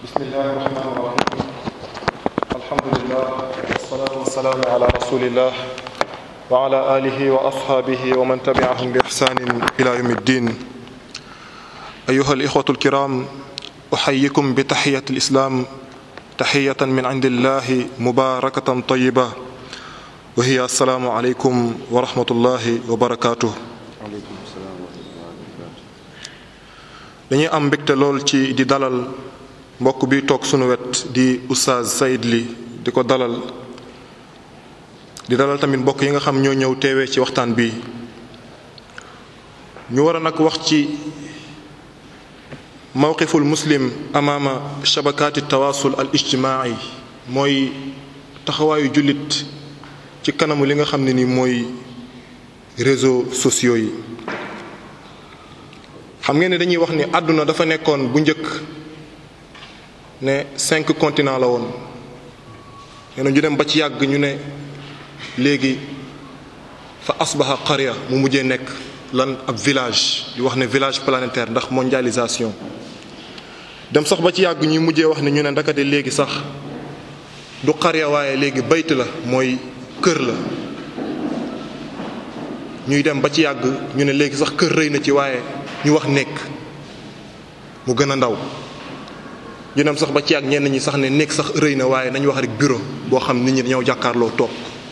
بسم الله الرحمن الرحيم الحمد لله والصلاة والسلام على رسول الله وعلى آله وأصحابه ومن تبعهم بإحسان إلى يوم الدين أيها الإخوة الكرام أحييكم بتحية الإسلام تحية من عند الله مباركة طيبة وهي السلام عليكم ورحمة الله وبركاته dañuy am mbégte lool ci di dalal mbokk bi toog sunu wet di oustaz Saïd Ly di ko dalal di dalal tamit mbokk yi nga xam ñoo ñëw teewee ci waxtaan bi ñu war a nag wax ci mawqiful muslim amaama shabakaati tawaasul al ijtimaai mooy taxawaayu jullit ci kanamu li nga xam ne ni mooy réseaux sociaux yi xam ngeen ne dañuy wax ni àdduna dafa nekkoon bu njëkk ne cinq continents la woon nee na ñu dem ba ci yàgg ñu ne léegi fa asbaha qarya mu mujjee nekk lan ab village di wax ne village planétaire ndax mondialisation dem sax ba ci yàgg ñuy mujjee wax ne ñu ne ndakate léegi sax du qarya waaye léegi bayt la mooy kër la ñuy dem ba ci yàgg ñu ne léegi sax kër rëy na ci waaye ñu wax nekk mu gën a ndaw ñu dem sax ba ci yàgg ñenn ñi sax ne nekk sax rëy na waaye nañu wax rek bureau boo xam nit ñi dañoo jàkkaarloo toog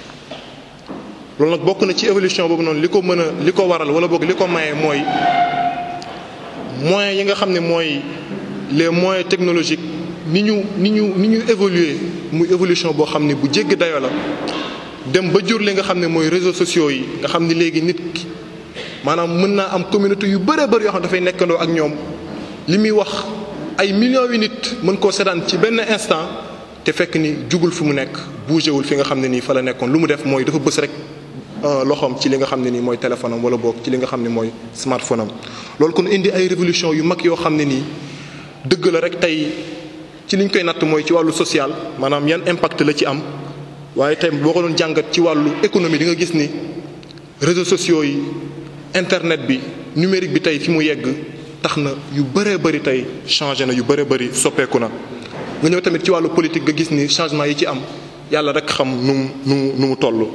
loolu nag bokk na ci évolution boobu noonu li ko mën a li ko waral wala boog li ko maye mooy moyens yi nga xam ne mooy les moyens technologiques ni ñu ni ñu ni ñu évoluer muy évolution boo xam ne bu jéggi dayoo la dem ba jur li nga xam ne mooy réseaux sociaux yi nga xam ni léegi nit ki maanaam mën naa am communauté yu bëree bëri yoo xam ne dafay nekkandoo ak ñoom li muy wax ay millions yu nit mën koo seddaan ci benn instant te fekk ni jugul fi mu nekk bougé wul fi nga xam ne nii fa la nekkoon lu mu def mooy dafa bës rek loxoom ci li nga xam ne nii mooy téléphone am wala boog ci li nga xam ne mooy smartphone am. loolu kon indi ay révolution yu mag yoo xam ne nii dëgg la rek tey ci liñ koy natt mooy ci wàllu social maanaam yan impact la ci am waaye tey boo ko doon jàngat ci wàllu économie di nga gis ni réseaux sociaux yi. internet bi numérique bi tey fi mu yegg tax na yu bëree bëri tey changé na yu bëree bëri soppeeku na nga ñëw tamit ci wàllu politique nga gis ni changement yi ci am yàlla rek xam nu mu nu mu nu mu toll.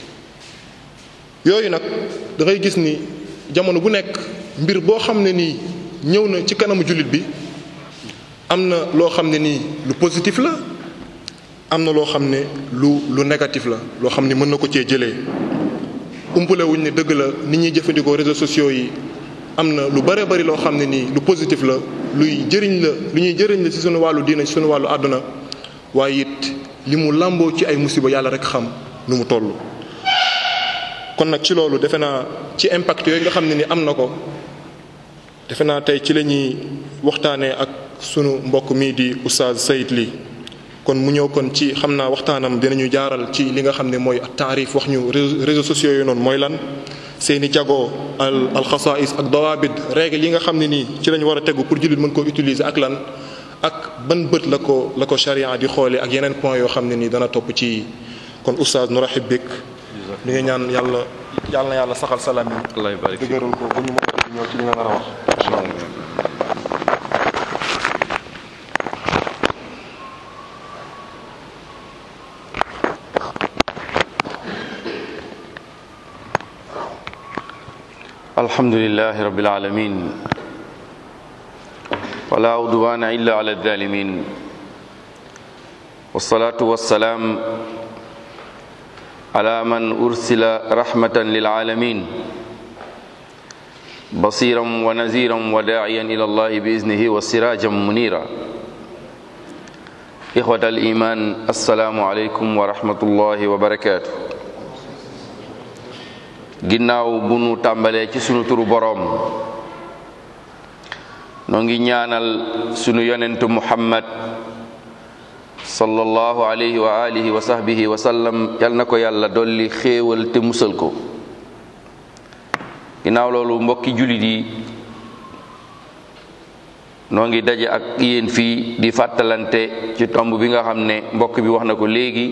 yooyu nag da ngay gis ni jamono bu nekk mbir boo xam ne nii ñëw na ci kanamu jullit bi am na loo xam ne nii lu positif la am na loo xam ne lu lu négatif la loo xam ne mën na ko cee jëlee. umpule wuñ ne dëgg la nit ñuy jëfandikoo réseaux sociaux yi am na lu bare bari loo xam ne nii lu positif la luy jëriñ la lu ñuy jëriñ la ci sunu wàllu diina ci sunu wàllu àdduna waaye it li mu làmboo ci ay musiba yàlla rek xam nu mu toll. kon nag ci loolu defe naa ci impact yooyu nga xam ne ni am na ko defe naa tey ci la ñuy waxtaanee ak sunu mbokk mii di Oustaz Saïd Ly kon mu ñëw kon ci xam naa waxtaanam dinañu jaaral ci li nga xam ne mooy taarif wax ñu réseaux sociaux yi noonu mooy lan seeni jagoo al alxasaïs ak dawaabit règle yi nga xam ne nii ci lañu war a tegu pour jullit mën koo utiliser ak lan ak ban bët la ko la ko charia di xoolee ak yeneen point yoo xam ne nii dana topp ci kon oustaz nu rahib bik li nga ñaan yàlla yàlla na yàlla saxal salaam yi dëgëral ko bu ñu mën a ñëw ci li nga nar a wax incha allah الحمد لله رب العالمين ولا عدوان إلا على الظالمين والصلاة والسلام على من أرسل رحمة للعالمين بصيرا ونذيرا وداعيا إلى الله بإذنه وسراجا منيرا إخوة الإيمان السلام عليكم ورحمة الله وبركاته ginnaaw bu nu tàmbalee ci sunu turu boroom noo ngi ñaanal sunu yonentu muhammad sallallahu alayhi wa alihi wa sahbihi wa sallam yal na ko yàlla dolli xéewal te musal ko ginnaaw loolu mbokki jullit yi noo ngi daje ak yéen fii di fàttalante ci tomb bi nga xam ne mbokk bi wax na ko léegi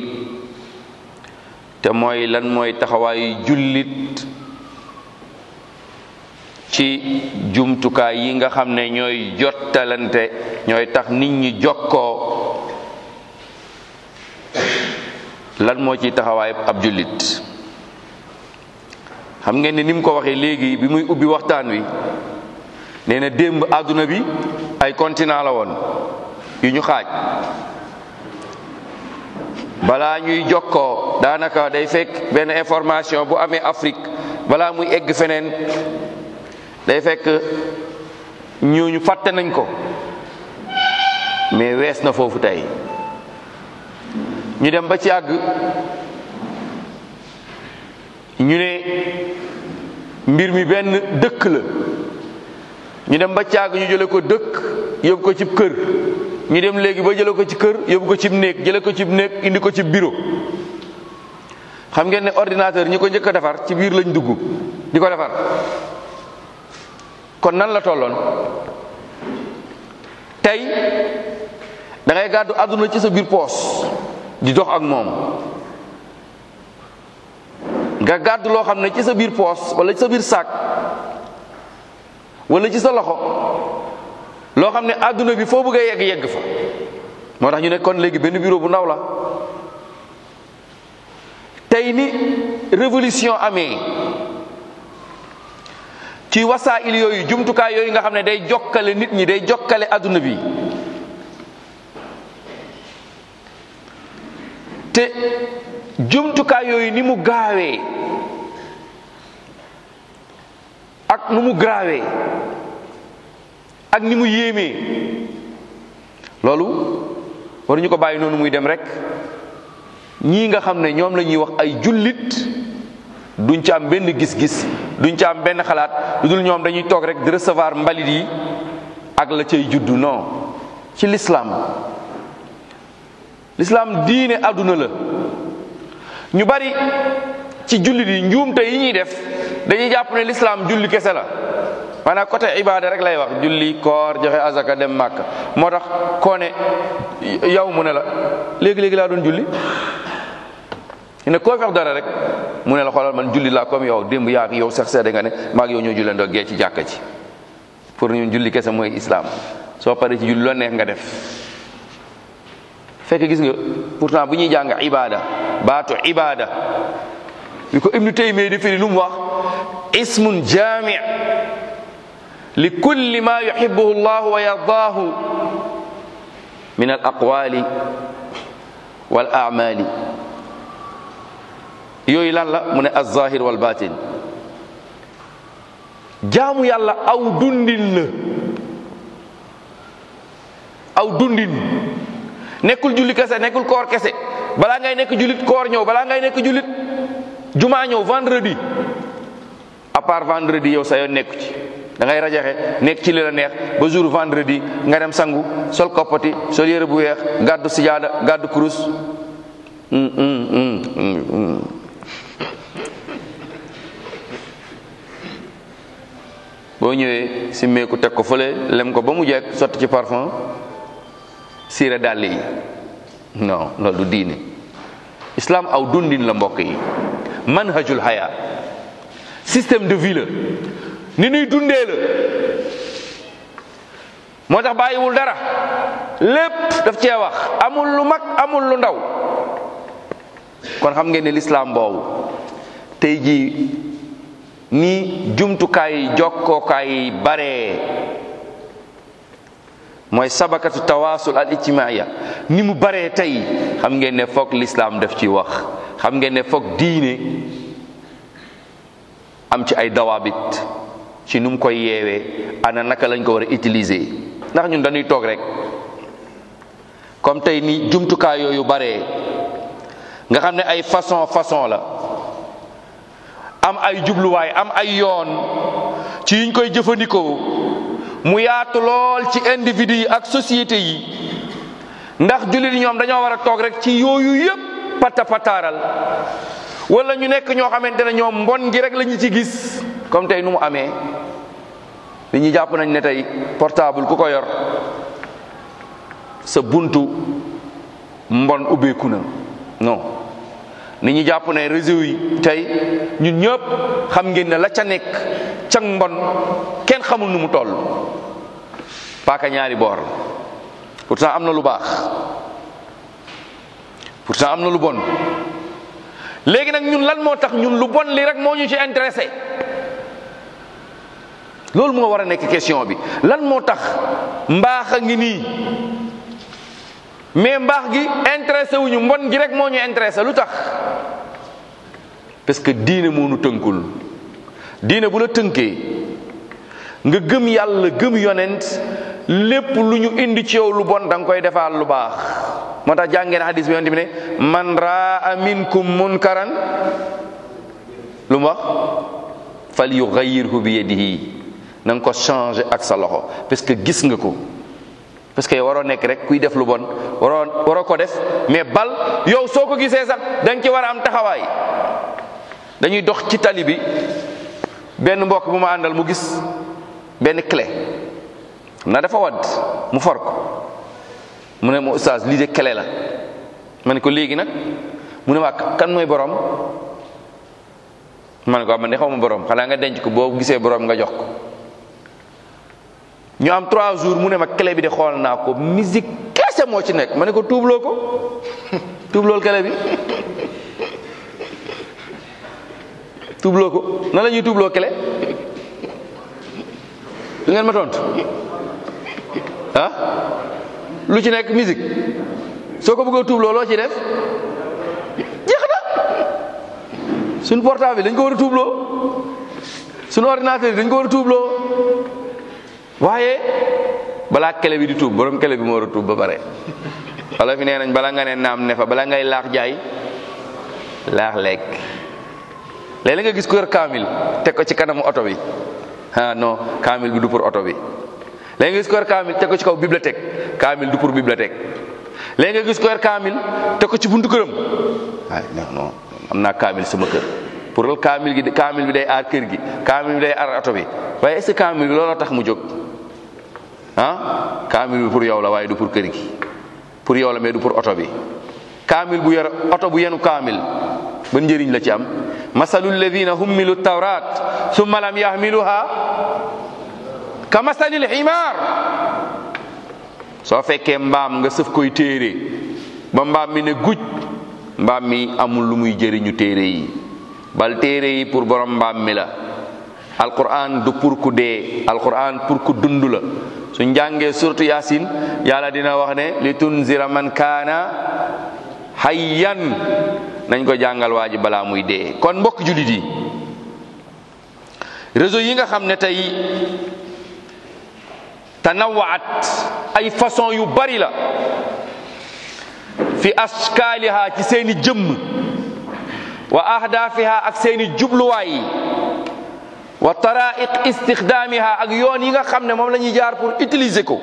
te mooy lan mooy taxawaayu jullit ci jumtukaay yi nga xam ne ñooy jottalante ñooy tax nit ñi jokkoo lan moo ciy taxawaay ab jullit xam ngeen ne ni mu ko waxee léegi bi muy ubbi waxtaan wi nee na démb àdduna bi ay continent la woon yu ñu xaaj balaa ñuy jokkoo daanaka day fekk benn information bu amee Afrique balaa muy egg feneen day fekk ñooñu fàtte nañ ko mais wees na foofu tey ñu dem ba ci àgg ñu ne mbir mi benn dëkk la ñu dem ba ci àgg ñu jële ko dëkk yóbbu ko cib kër ñu dem léegi ba jële ko ci kër yóbbu ko cib néeg jële ko cib néeg indi ko ci bureau xam ngeen ne ordinateur ñi ko njëkk a defar ci biir lañ dugg di ko defar kon nan la tolloon tey da ngay gàddu àdduna ci sa biir poos di dox ak moom nga gàddu loo xam ne ci sa biir poos wala ci sa biir sac wala ci sa loxo loo xam ne àdduna bi foo bëgg a yegg yegg fa moo tax ñu ne kon léegi benn bureau bu ndaw la tey ni révolution amee ci wasaa'il yooyu jumtukaay yooyu nga xam ne day jokkale nit ñi day jokkale àdduna bi te jumtukaay yooyu ni mu gaawee ak nu mu gaawee ak ni mu yéemee loolu waruñu ko bàyyi noonu muy dem rek ñii nga xam ne ñoom la ñuy wax ay jullit duñ ci am benn gis-gis duñ ci am benn xalaat lu dul ñoom dañuy toog rek di recevoir mbalit yi ak la cay juddu non ci l'islam l'islam diine àdduna la ñu bari ci jullit yi njuumte yi ñuy def dañuy jàpp ne l'islam julli kese la maanaam côté ibada rek lay wax julli koor joxe azaka dem màkk moo tax koo ne yow mu ne la léegi-léegi laa doon julli ne koo fex dara rek mu ne la xoolal man julli laa comme yow démb yaa yow sax seede nga ne maag yow ñoo jullandoo gee ci jàkka ci pour ñun julli kese mooy islam soo paree ci julli loo neex nga def fekk gis nga pourtant bu ñuy jàng ibada baatu ibada bi ko ibnu taymiya di firi lu mu wax ismun jami li kulli ma yuhibbuhu allah wa yardaahu min al aqwali wal a'mali yooyu lan la mu ne az-zahir wal batin jaamu yàlla aw dundin la aw dundin nekkul julli kese nekkul koor kese balaa ngay nekk jullit koor ñëw balaa ngay nekk jullit jumaa ñëw vendredi à part vendredi yow sa yoon nekku ci da ngay rajaxe nekk ci li la neex ba jour vendredi nga dem sangu sol koppati sol yére bu weex gàddu sijaada gàddu kurus boo ñëwee simmeeku teg ko fële lem ko ba mu jekk sotti ci parfum siire dàll yi non loolu du diine islam aw dundin la mbokk yi manhajul haya système de vie la ni nuy dundee la moo tax bàyyiwul dara lépp daf cee wax amul lu mag amul lu ndaw kon xam ngeen ne l'islam boobu tey jii ni jumtukaay jokkookaay yi bare mooy sabakatu tawaasul al ijtimaaya ni mu baree tey xam ngeen ne foog l'islam def ci wax xam ngeen ne foog diine am ci ay dawaabit ci nu mu koy yeewee ana naka lañ ko war a utiliser ndax ñun dañuy toog rek comme tey ni jumtukaay yooyu baree nga xam ne ay façon façon la am ay jubluwaay am ay yoon ci yiñ koy jëfandikoo mu yaatu lool ci individu yi ak société yi ndax jullit yi ñoom dañoo war a toog rek ci yooyu yëpp pata pataaral wala ñu nekk ñoo xamante ne ñoom mbon gi rek la ñu ci gis comme tey nu mu amee li ñu jàpp nañ ne tey portable ku ko yor sa buntu mbon ubbeeku na non nit ñi jàpp ne réseau yi tey ñun ñëpp xam ngeen ne la ca nekk cang mbon kenn xamul nu mu toll paaka ñaari boor pourtant am na lu baax pourtant am na lu bon léegi nag ñun lan moo tax ñun lu bon li rek moo ñu ci intéressé loolu moo war a nekk question bi lan moo tax mbaax a ngi nii mais mbaax gi intéressé wuñu mbon gi rek moo ñu intéressé lu tax parce que diine moo nu tënkul diine bu la tënkee nga gëm yàlla gëm yonent lépp lu ñu indi ci yow lu bon da nga koy defaal lu baax moo tax jàngeen hadis bi yonent bi ne man raa minkum munkaran lu mu wax fal yugayyirhu bi yadihi na nga ko changer ak sa loxo parce que gis nga ko parce que waroo nekk rek kuy def lu bon waroo waroo ko def mais bal yow soo ko gisee sax da nga ci war a am taxawaay dañuy dox ci tali bi benn mbokk bu ma àndal mu gis benn clé na dafa wadd mu for ko mu ne ma oustaz lii de clé la ma ne ko léegi nag mu ne ma kan mooy borom ma ne ko man de xaw ma borom xanaa nga denc ko boo gisee borom nga jox ko ñu am trois jours mu ne ma clé bi de xool naa ko musique kese moo ci nekk ma ne ko tuubloo ko tuublool clé bi tuubloo ko nan la ñuy tuubloo clé du ngeen ma tontu ah lu ci nekk musique soo ko bëggee tuubloo loo ci def jeex na suñ portable dañ ko war a tuubloo suñu ordinateur yi dañ ko war a tuubloo waaye balaa clé bi di tuub borom clé bi moo war a tuub ba pare wala fi nee nañ bala nga ne naam ne fa bala ngay laax jaay laax lekk léeg-léeg nga gis ko yor kaamil teg ko ci kanamu oto bi ah non kaamil bi du pour oto bi léegi nga gis ko yor kaamil teg ko ci kaw bibliothèque kaamil du pour bibliothèque léegi nga gis ko yor kaamil teg ko ci buntu këram ah non non am naa kaamil sama kër pour loolu kaamil gi kaamil bi day aar kër gi kaamil bi day aar oto bi waaye est-ce que kaamil bi looloo tax mu jóg ah kaamil bi pour yow la waaye du pour kër gi pour yow la mais du pour oto bi kaamil bu yor oto bu yenu kaamil ban njëriñ la ci am masalu alladina hummilu tawrat summa lam yahmiluha ka masalil ximaar soo fekkee mbaam nga sëf koy téere ba mbaam mi ne guj mbaam mi amul lu muy jëriñu téere yi bal téere yi pour borom mbaam mi la alquran du pour ku dee alquran pour ku dund la su njàngee surtout yasin yàlla dina wax ne li tunzira man kaana hayyan nañ ko jàngal waa ji balaa muy dee kon mbokk jullit yi réseau yi nga xam ne tey tanawaat ay façon yu bari la fi askaaliha ci seeni jëmm wa ahdaafiha ak seeni jubluwaay yi wa taraiq istixdaamiha ak yoon yi nga xam ne moom la ñuy jaar pour utiliser ko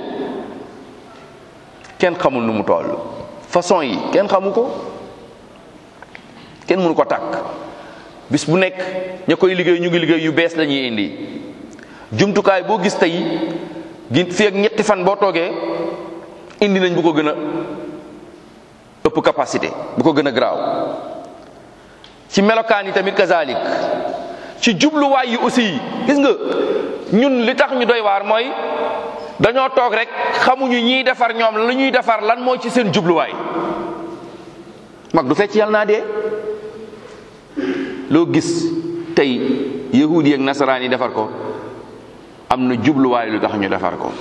kenn xamul nu mu toll façon yi kenn xamu ko kenn mënu ko tàkk bis bu nekk ña koy liggéey ñu ngi liggéey yu bees la ñuy indi jumtukaay boo gis tey gi fi ak ñetti fan boo toogee indi nañ bu ko gën a ëpp capacité bu ko gën a garaaw ci melokaan yi tamit kazalik ci jubluwaay yi aussi gis nga ñun li tax ñu doy waar mooy dañoo toog rek xamuñu ñiy defar ñoom la ñuy defar lan moo ci seen jubluwaay mag du fecc yàlla naa dee loo gis tey yahudi ak nasaraan yi defar ko am na jubluwaay lu tax ñu defar ko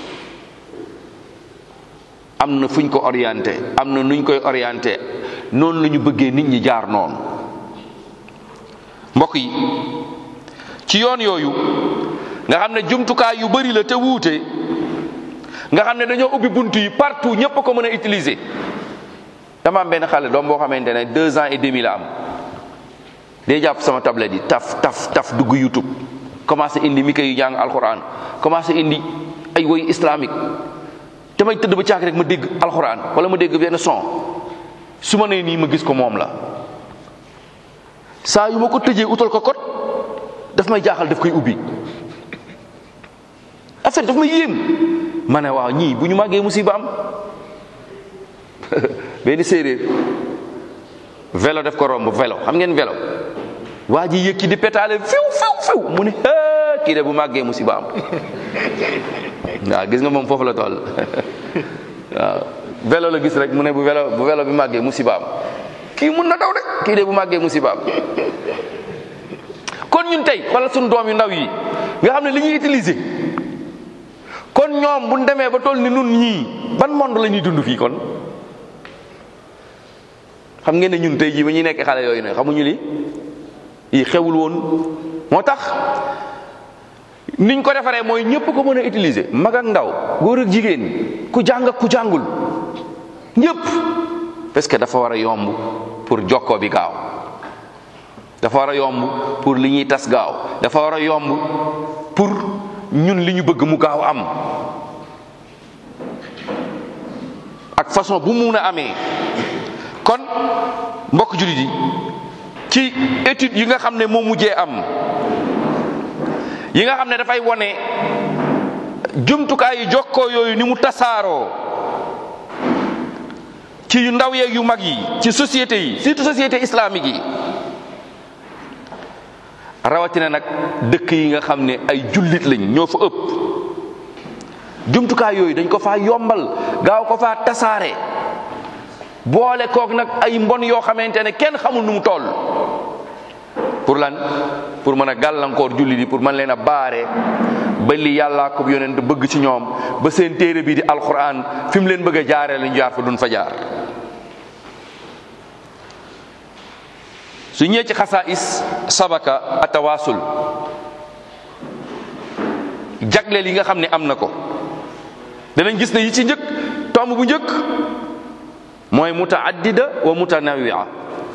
am na fuñ ko orienté am na nuñ koy orienté noonu la ñu bëggee nit ñi jaar noonu mbokk yi ci yoon yooyu nga xam ne jumtukaay yu bari la te wuute nga xam ne dañoo ubbi bunt yi partout ñëpp ko mën a utiliser dama am benn xale doom boo xamante ne deux ans et demi la am day jàpp sama tablette yi taf taf taf dugg YouTube commencé indi mi koy jàng alxuraan commencé indi ay woy islamique damay tëdd ba caag rek ma dégg alxuraan wala ma dégg benn son su ma nee nii ma gis ko moom la saa yu ma ko tëjee utal ko kot daf may jaaxal daf koy ubbi affaire daf may yéem ma ne waaw ñii bu ñu màggee musiba am benn séeréer vélo def ko romb vélo xam ngeen vélo waa ji yëkki di pétale fiw fiw fiw mu ne kii de bu màggee musiba am waaw gis nga moom foofu la toll waaw vélo la gis rek mu ne bu vélo bu vélo bi màggee musiba am kii mun na daw de kii de bu màggee musiba am kon ñun tey wala suñu doom yu ndaw yi nga xam ne li ñuy utiliser kon ñoom bu ñu demee ba toll ni nun ñii ban monde la ñuy dund fii kon xam ngeen ne ñun tey jii ba ñuy nekk xale yooyu ne xamuñu li yi xewul woon moo tax niñ ko defaree mooy ñëpp ko mën a utiliser mag ak ndaw góor ak jigéen ku jàng ak ku jàngul ñëpp parce que dafa war a yomb pour jokkoo bi gaaw dafa war a yomb pour li ñuy tas gaaw dafa war a yomb pour ñun li ñu bëgg mu gaaw am ak façon bu mun a amee kon mbokk jullit yi ci étude yi nga xam ne moo mujjee am yi nga xam ne dafay wone jumtukaay yu jokkoo yooyu ni mu tasaaroo ci yu ndaw yeeg yu mag yi ci société yi surtout société islamique yi rawatina nag dëkk yi nga xam ne ay jullit lañ ñoo fa ëpp jumtukaay yooyu dañ ko faa yombal gaaw ko faa tasaare boole kook nag ay mbon yoo xamante ne kenn xamul nu mu toll pour lan pour mën a gàllankoor jullit yi pour mën leen a baare ba li yàllaa ko yonent bëgg ci ñoom ba seen téere bi di alquran fi mu leen bëgg a jaaree lañu jaar fa duñ fa jaar su ñëwee ci xasaais sabaka atawaasul jagleel yi nga xam ne am na ko danañ gis ne yi ci njëkk tomb bu njëkk mooy mutaaddida wa mutanawia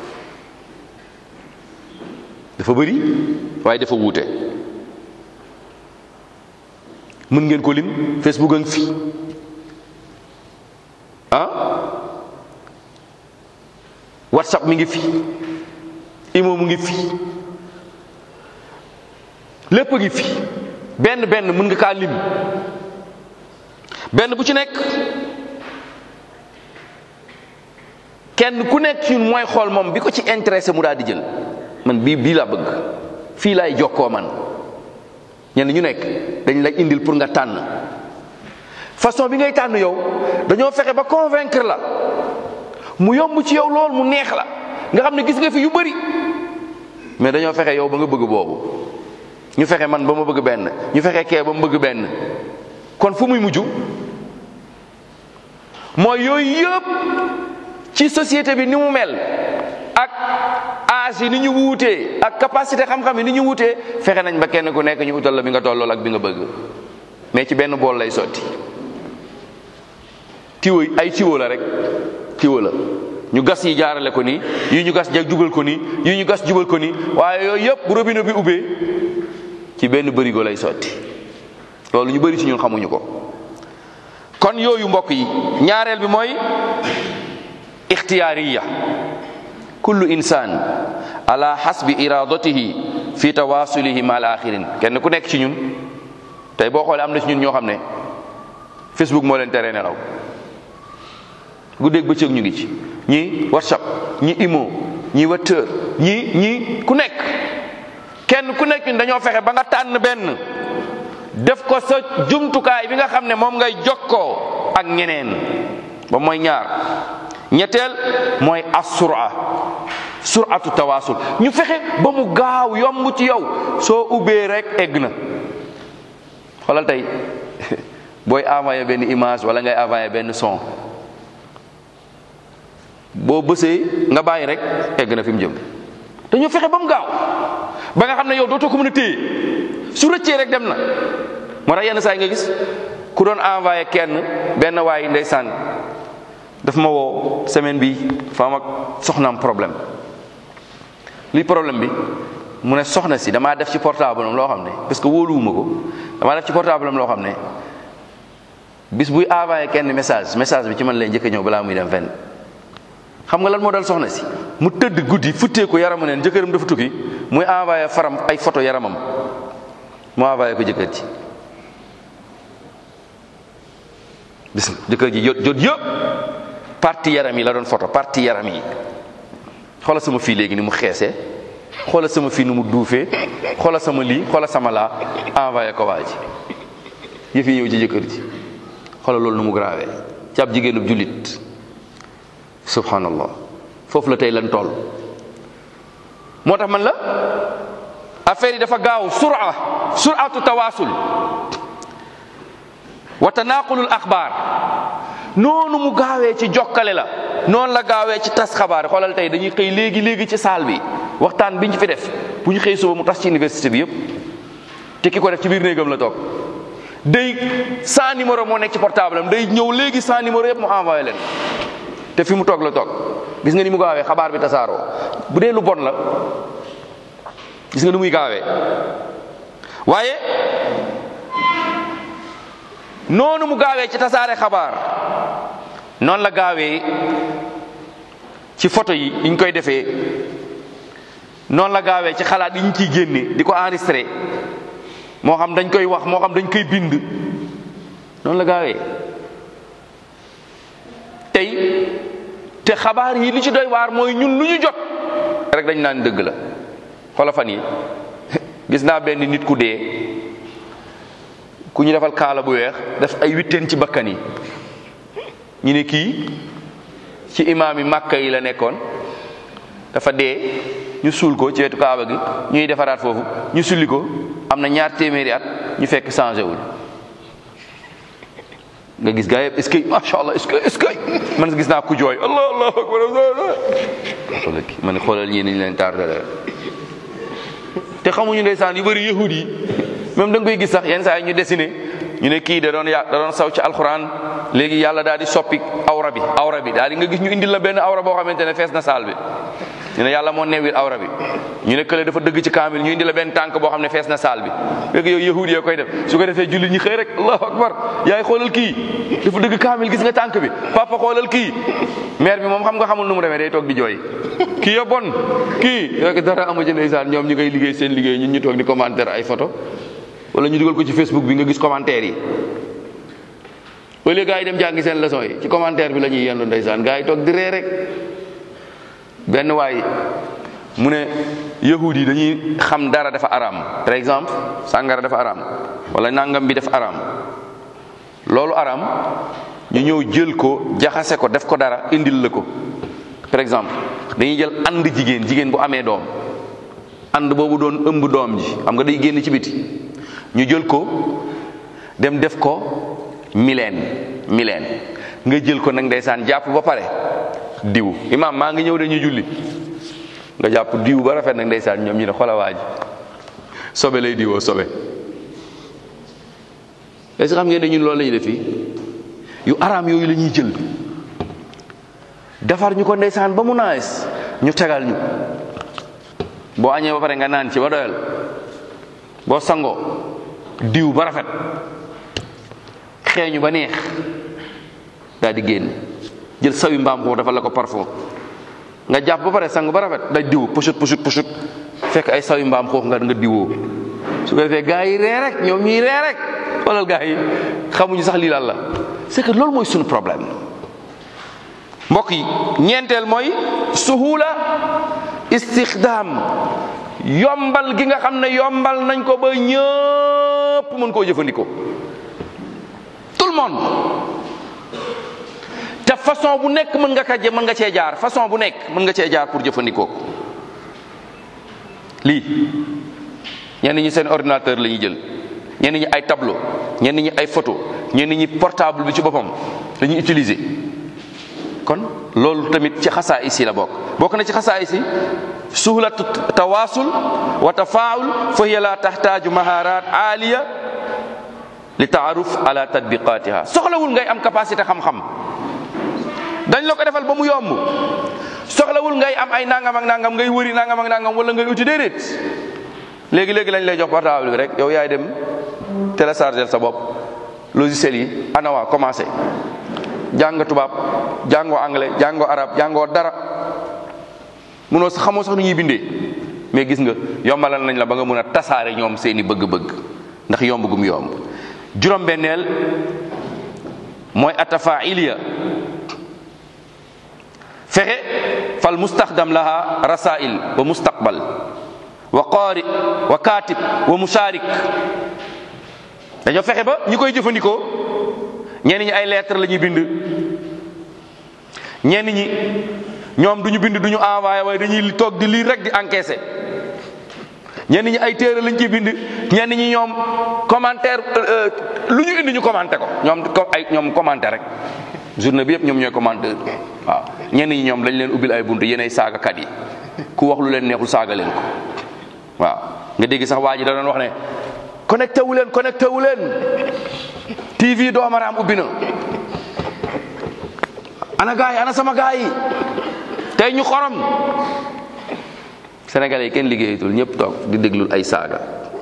dafa bëri waaye dafa wuute mën ngeen ko lim facebook a ngi fi ah whatsapp mi ngi fi imo mu ngi fi lépp a ngi fi benn benn mën nga kaa lim benn bu ci nekk kenn ku nekk ñun mooy xool moom bi ko ci intéressé mu daal di jël man bii bii laa bëgg fii laay jokkoo man ñenn ñu nekk dañ lay indil pour nga tànn façon bi ngay tànn yow dañoo fexe ba convaincre la mu yomb ci yow lool mu neex la nga xam ne gis nga fi yu bëri mais dañoo fexe yow ba nga bëgg boobu ñu fexe man ba ma bëgg benn ñu fexe kee ba mu bëgg benn kon fu muy mujj mooy yooyu yëpp ci société bi ni mu mel ak âge yi ni ñu wuutee ak capacité xam-xam yi ni ñu wuutee fexe nañ ba kenn ku nekk ñu utal la bi nga tollool ak bi nga bëgg mais ci benn bool lay sotti tiwo ay tiwo la rek tiwo la ñu gas yi jaarale ko nii yi ñu gas jag jubal ko nii yi ñu gas jubal ko nii waaye yooyu yëpp bu robinet bi ubbee ci benn bërigo lay sotti loolu ñu bëri ci ñun xamuñu ko kon yooyu mbokk yi ñaareel bi mooy ixtiyaariya kullu insaan ala hasbi iradatihi fi tawasulihi ma al axirin kenn ku nekk ci ñun tey boo xoolee am na ci ñun ñoo xam ne facebook moo leen tere nelaw guddeeg bëccëg ñu ngi ci ñi whatsapp ñi imo ñi whatsapp ñi ñi ku nekk kenn ku nekk ñun dañoo fexe ba nga tànn benn def ko sa jumtukaay bi nga xam ne moom ngay jokkoo ak ñeneen ba mooy ñaar ñetteel mooy assura suratu tawaasul ñu fexe ba mu gaaw yomb ci yow soo ubbee rek egg na xoolal tey booy envoyé benn image wala ngay envoyé benn son boo bësee nga bàyyi rek egg na fi mu jëm dañoo fexe ba mu gaaw ba nga xam ne yow dootoo ko mën a téye su rëccee rek dem na moo tax yenn saa yi nga gis ku doon envoyé kenn benn waay ndeysaan daf ma woo semaine bi fa am ak soxnaam problème luy problème bi mu ne soxna si damaa def ci portable am loo xam ne parce que wóoluwuma ko damaa def ci portable am loo xam ne bis buy envoyé kenn message message bi ci man lay njëkk a ñëw balaa muy dem fenn xam nga lan moo dal soxna si mu tëdd guddi futtee ko yaramu neen jëkkëram dafa tukki muy envoyé faram ay photo yaramam mu envoyé ko jëkkër ji gis nga jëkkër ji jot jot yëpp parti yaram yi la doon photo parti yaram yi xoolal sama fii léegi ni mu xeesee xoola sama fii nu mu duufee xoola sama lii xoola sama laa envoyé ko waa ji yëf yi ñëw ci jëkkër ji xoola loolu nu mu grave ci ab jigéenub jullit subhanallah foofu la tey lan toll moo tax man la affaire yi dafa gaaw sura suratu tawaasul wa tanaqulul axbaar noonu mu gaawee ci jokkale la noonu la gaawee ci tas xabaar xoolal tey dañuy xëy léegi léegi ci saal bi waxtaan bi ñu fi def bu ñu xëy suba mu tas ci université bi yëpp te ki ko def ci biir néegam la toog day sans numéro moo nekk ci portable am day ñëw léegi sans numéro yëpp mu envoyé leen te fi mu toog la toog gis nga ni mu gaawee xabaar bi tasaaroo bu dee lu bon la gis nga ni muy gaawee waaye noonu mu gaawee ci tasaare xabaar noonu la gaawee ci photo yi yi ñu koy defee noonu la gaawee ci xalaat yi ñu ciy génne di ko enregistré moo xam dañ koy wax moo xam dañ koy bind noonu la gaawee tey te xabaar yi li ci doy waar mooy ñun lu ñu jot rek dañ naan dëgg la xoola fan yi gis naa benn nit ku dee ku ñu defal kaala bu weex def ay witteen ci bakkan yi ñu ne kii ci imaam yi màkka yi la nekkoon dafa dee ñu suul ko ci wetu kaaba gi ñuy defaraat foofu ñu sulli ko am na ñaar téeméeri at ñu fekk changé wul nga gis gaa yëpp est-ce que macha allah est-ce que est-ce que man gis naa ku jooy allah allah akbar xoolal kii ma ne xoolal ñii ni ñu leen tardé te xamuñu ndeysaan yu bëri yahud yi même da nga koy gis sax yenn saa yi ñu dessiné ñu ne kii da doon ya da doon saw ci alxuraan léegi yàlla daal di soppi awra bi awra bi daal di nga gis ñu indil la benn awra boo xamante ne fees na saal bi ñu ne yàlla moo newil awra bi ñu ne kële dafa dëgg ci kaamil ñu indi la benn tànk boo xam ne fees na saal bi léegi yow yahud yee koy def su ko defee jullit ñi xëy rek allahu akbar yaay xoolal kii dafa dëgg kaamil gis nga tànk bi papa xoolal kii maire bi moom xam nga xamul nu mu demee day toog di jooy kii ya bon kii rek dara amu ci ndeysaan ñoom ñu ngay liggéey seen liggéey ñun ñu toog di commentaire ay photo wala ñu dugal ko ci Facebook bi nga gis commentaire yi au lieu gars yi dem jàngi seen leçon yi ci commentaire bi la ñuy yendu ndeysaan gars yi toog di ree rek benn waay mu ne yahud yi dañuy xam dara dafa araam par exemple sàngara dafa araam wala nangam bi dafa araam loolu araam ñu ñëw jël ko jaxase ko def ko dara indil la ko par exemple dañuy jël ànd jigéen jigéen bu amee doom ànd boobu doon ëmb doom ji xam nga day génn ci biti ñu jël ko dem def ko mileen mileen nga jël ko nag ndeysaan jàpp ba pare diw imaam maa ngi ñëw dañuy julli nga jàpp diw ba rafet nag ndeysaan ñoom ñu ne xola waa ji sobe lay diwoo sobe est-ce que xam ngeen ne ñun loolu la ñuy def fii yu araam yooyu la ñuy jël defar ñu ko ndeysaan ba mu naes ñu tegal ñu boo añee ba pare nga naan ci ba doyal boo sangoo diw ba rafet xeeñu ba neex daal di génn jël sawi mbaam xuux dafa la ko parfum nga jàpp ba pare sang ba rafet day diw pushut pushut pushut fekk ay sawi mbaam xuux nga nga diwoo su ko defee gaa yi ree rek ñoom ñuy ree rek xoolal gaa yi xamuñu sax lii lan la c'est que loolu mooy suñu problème mbokk yi ñeenteel mooy suhula istixdaam yombal gi nga xam ne yombal nañ ko ba ñëpp mën koo jëfandikoo tout le monde te façon bu nekk mën nga ka mën nga cee jaar façon bu nekk mën nga cee jaar pour jëfandikoo ko lii ñenn ñi seen ordinateur la ñuy jël ñenn ñi ay tableau ñenn ñi ay photo ñenn ñi portable bi ci boppam la ñuy utiliser kon loolu tamit ci xasaa isi la bokk bokk na ci xasaa isi suhlatu tawaasul wa tafaawul fa hiya la taxtaaju maharat aaliya li taaruf ala tatbiqatiha soxlawul ngay am capacité xam-xam dañ la ko defal ba mu yomb soxlawul ngay am ay nangam ak nangam ngay wëri nangam ak nangam wala ngay uti déedéet léegi léegi lañ lay jox portable bi rek yow yaay dem télécharger sa bopp logiciel yi anawa commencé jàng tubaab jàngoo anglais jàngoo arab jàngoo dara munoo sax xamoo sax nu ñuy bindee mais gis nga yombalal nañ la ba nga mun a tasaare ñoom seeni bëgg-bëgg ndax yomb gum yomb juróom-benneel mooy atafailiya fexe fal mustaxdam laha rasail wa mustaqbal wa qaari wa kaatib wa musaarik dañoo fexe ba ñi koy jëfandikoo ñenn ñi ay lettre la ñuy bind ñenn ñi ñoom duñu bind duñu envoyé waaye dañuy toog di lire rek di encaisser ñenn ñi ay téere lañ ciy bind ñenn ñi ñoom commentaire lu ñu indi ñu commenté ko ñoom ay ñoom commenté rek journée bi yëpp ñoom ñooy commenteur waaw ñenn ñi ñoom dañ leen ubbil ay bunt yéenay saagakat yi ku wax lu leen neexul saaga leen ko waaw nga dégg sax waa ji da doon wax ne connecté wu leen connecté wu leen TV doomaraam ubbi na ana gaay ana sama gaay yi tey ñu xorom sénégalais yi kenn liggéeyatul ñëpp toog di déglul ay saaga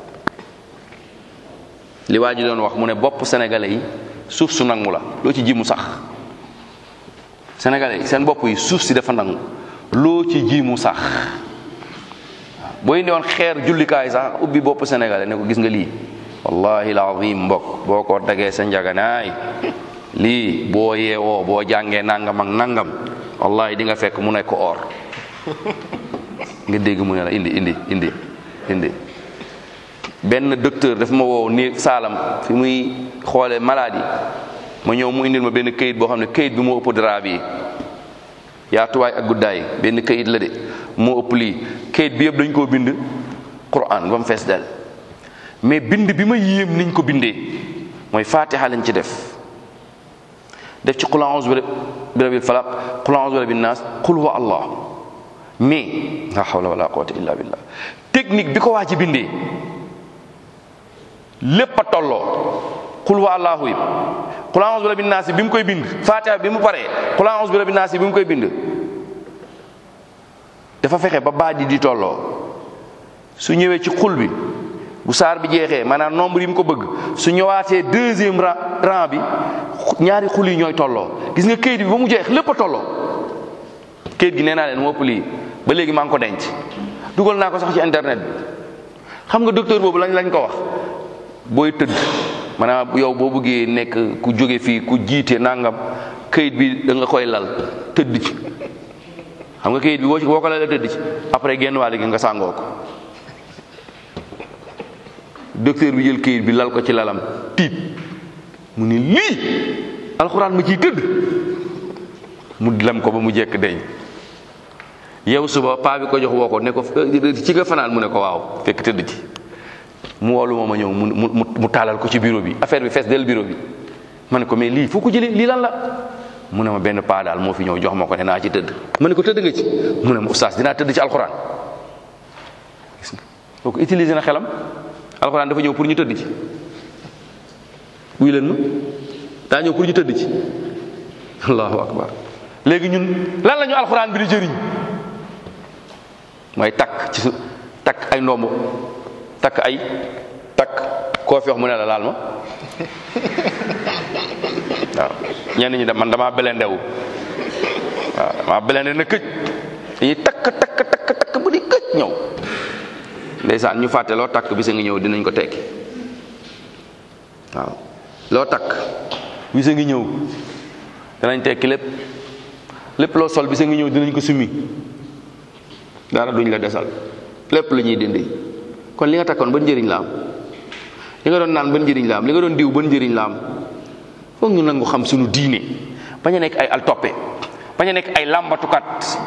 li waa ji doon wax mu ne bopp sénégalais yi suuf su nangu la loo ci ji mu sax sénégalais yi seen bopp yi suuf si dafa nangu loo ci ji mu sax boo indi woon xeer jullikaay sax ubbi bopp sénégalais ne ko gis nga lii wallahi alazim mbokk boo ko dagee sa njaganaay lii boo yeewoo boo jàngee nangam ak nangam wallahi di nga fekk mu nekk or nga dégg mu ne la indi indi indi indi benn docteur daf ma woow ni saalam fi muy xoole maladie ma ñëw mu indil ma benn kayit boo xam ne kayit bi moo ëpp drap bi yaatuwaay ak guddaay benn kayit la de moo ëpp lii kayit bi yëpp dañ koo bind Quran ba mu fees del mais bind bi ma yéem niñ ko bindee mooy fatiha lañ ci def def ci qul a'udhu bi rabbil falaq qul a'udhu bi rabbin nas qul huwa allah mais la hawla wala quwwata illa billah technique bi ko waa ci bindee lépp a tolloo qul huwa allahu yi qul a'udhu bi rabbin nas bi mu koy bind fatiha bi mu paree qul a'udhu bi rabbin nas bi mu koy bind dafa fexe ba baat yi di tolloo su ñëwee ci xul bi bu saar bi jeexee maanaam nombre yi mu ko bëgg su ñëwaatee deuxième rang bi ñaari xul yi ñooy tolloo gis nga kayit bi ba mu jeex lépp a tolloo kayit gi nee naa leen moo ëpp lii ba léegi maa ngi ko denc dugal naa ko sax ci internet bi xam nga docteur boobu lañ lañ ko wax booy tëdd maanaam yow boo bëggee nekk ku jóge fii ku jiite nangam kayit bi da nga koy lal tëdd ci xam nga kayit bi boo boo ko lalee tëdd ci après genn wàll gi nga sàngoo ko docteur bi jël kayit bi lal ko ci lalam tiit mu ni lii alxuraan ma ciy tëdd mu lem ko ba mu jekk deñ yow suba paa bi ko jox woo ko ne ko ci nga fanaan mu ne ko waaw fekk tëdd ci mu woolu ma ma ñëw mu mu mu taalal ko ci bureau bi affaire bi fees del bureau bi ma ne ko mais lii foo ko jëlee lii lan la mu ne ma benn paa daal moo fi ñëw jox ma ko ne naa ci tëdd ma ne ko tëdd nga ci mu ne ma oustaz dinaa tëdd ci alxuraan gis nga kooku utiliser na xelam alxuraan dafa ñëw pour ñu tëdd ci wuy leen ma daa ñëw pour ñu tëdd ci allahu akbar léegi ñun lan la ñu alxuraan bi di jëriñ mooy takk ci su takk ay ndombo takk ay takk koo fi wax mu ne la laal ma waaw ñenn ñi de man damaa belendewu waaw damaa belende na këj dañuy takk takk takk takk bu di këj ñëw ndeysaan ñu fàtte loo takk bisa ngi ñëw dinañ ko tekki waaw loo takk bisa ngi ñëw danañ tekki lépp lépp loo sol bisa ngi ñëw dinañ ko summi dara duñ la desal lépp la ñuy dindi kon li nga takkoon ban njëriñ la am li nga doon naan ban njëriñ la am li nga doon diw ban njëriñ la am foog ñu nangu xam suñu diine bañ a nekk ay altoppe bañ a nekk ay làmbatukat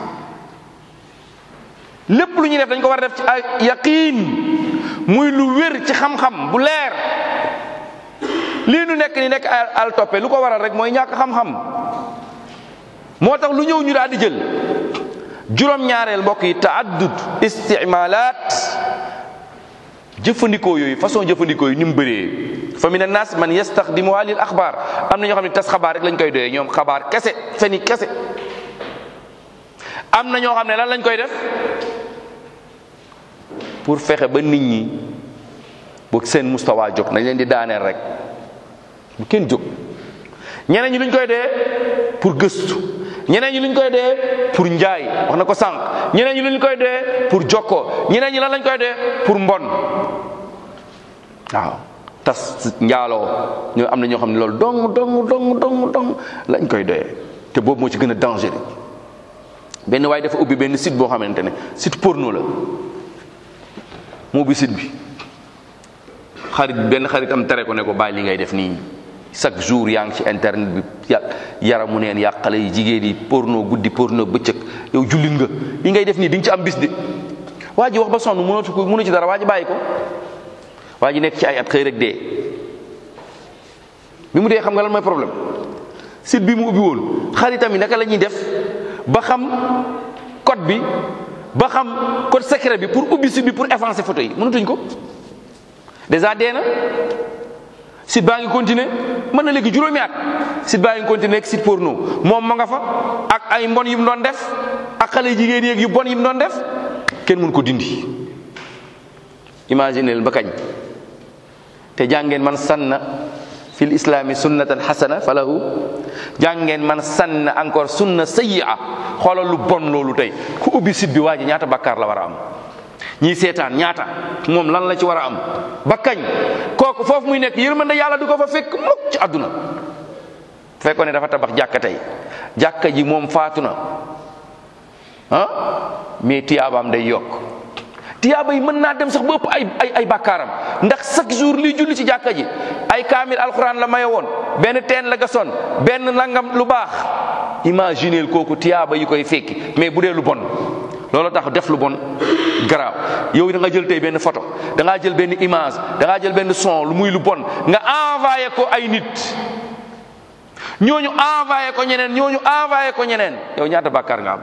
lépp lu ñuy def dañ ko war a def ci ay yaqiin muy lu wér ci xam-xam bu leer lii nu nekk ni nekk ay altoppe lu ko waral rek mooy ñàkk xam-xam moo tax lu ñëw ñu daal di jël juróom-ñaareel mbokk yi taaddud istimalaat jëfandikoo yooyu façon jëfandikoo yi ni mu bëree fa min annas man yastaxdimuha lil axbaar am na ñoo xam ne tas xabaar rek lañ koy doyee ñoom xabaar kese feni kese am na ñoo xam ne lan lañ koy def pour fexe ba nit ñi bu seen mustawa jóg nañ leen di daaneel rek bu kenn jóg ñeneen ñi luñ koy dee pour gëstu ñeneen ñi luñ koy dee pour njaay wax na ko sànq ñeneen ñi luñ koy dee pour jokkoo ñeneen ñi lan lañ koy dee pour mbon waaw tas njaaloo ñoo am na ñoo xam ne loolu dong dong dong dong dong lañ koy doyee te boobu moo ci gën a dangereux benn waaye dafa ubbi benn site boo xamante ne site porno la mu ubbi site bi xarit benn xaritam tere ko ne ko bàyyi li ngay def nii chaque jour yaa ngi ci internet bi ya yaramu neen yàqale yi jigéen yi porno guddi porno bëccëg yow jullit nga li ngay def nii di nga ci am bis de waa ji wax ba sonn mënatu ko mënu ci dara waa ji bàyyi ko waa ji nekk ci ay at xëy rek dee bi mu dee xam nga lan mooy problème site bi mu ubbi woon xaritam yi naka la ñuy def ba xam code bi ba xam code secret bi pour ubbi site bi pour effacer photo yi mënatuñ ko déjà dee na site baa ngi continuer mën na léegi juróomi at site baa ngi continuer ak site porno moom ma nga fa ak ay mbon yu mu doon def ak xale jigéen yeeg yu bon yi mu doon def kenn mun ko dindi imaginez ba kañ te jàngeen man sanna fil islami sunnatan hasana falahu jàngeen man sanna encore sunna sayyi'a xoolal lu bon loolu tey ku ubbi site bi waa ji ñaata bakkaar la war a am ñii seetaan ñaata moom lan la ci war a am ba kañ kooku foofu muy nekk yërmande yàlla du ko fa fekk mukk ci àdduna fekkoon ne dafa tabax jàkka tey jàkka ji moom faatu na ah mais tiyaabaam day yokk tiyaaba yi mën naa dem sax ba ëpp ay ay ay bàkkaaram ndax chaque jour liy julli ci jàkka ji ay kaamil alxuraan la maye woon benn teen la gasoon benn nangam lu baax imagineel kooku tiyaaba yi koy fekki mais bu dee lu bon loolu tax def lu bon garaaw yow da nga jël tey benn photo da ngaa jël benn image da ngaa jël benn son lu muy lu bon nga envoyé ko ay nit ñooñu envoyé ko ñeneen ñooñu envoyé ko ñeneen yow ñaata bàkkaar nga am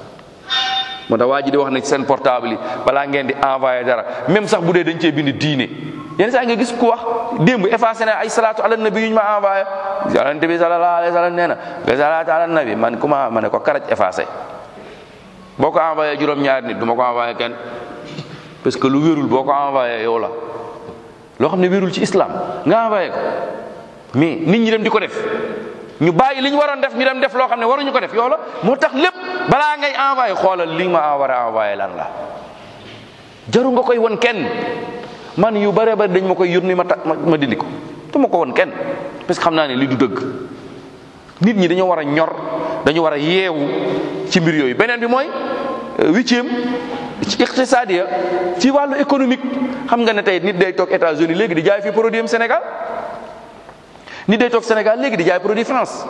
moo tax waa ji di wax ne seen portable yi balaa ngeen di envoyé dara même sax bu dee dañ cee bind diine yenn saa nga gis ku wax démb effacé na ay salaatu ala nabi yu ñu ma envoyé yonente bi sallallahu alayhi wa sallam nee na nga salaatu ala nabi man kuma ma ne ko karaj effacé boo ko envoyé juróom-ñaari nit du ma ko envoyé kenn parce que lu wérul boo ko envoyé yow la loo xam ne wérul ci islam nga envoyé ko mais nit ñi dem di ko def ñu bàyyi li ñu waroon def ñu dem def loo xam ne waruñu ko def yow la moo tax lépp balaa ngay envoyé xoolal li ma war a envoyé lan la jaru nga koy won kenn man yu bare bari dañ ma koy yónni ma ta ma dindi ko du ma ko won kenn parce que xam naa ne li du dëgg nit ñi dañoo war a ñor dañu war a yeewu ci mbir yooyu beneen bi mooy huitième ci iqtisadiya ci wàllu économique xam nga ne tey nit day toog États-Unis léegi di jaay fi produit am Sénégal nit day toog Sénégal léegi di jaay produit France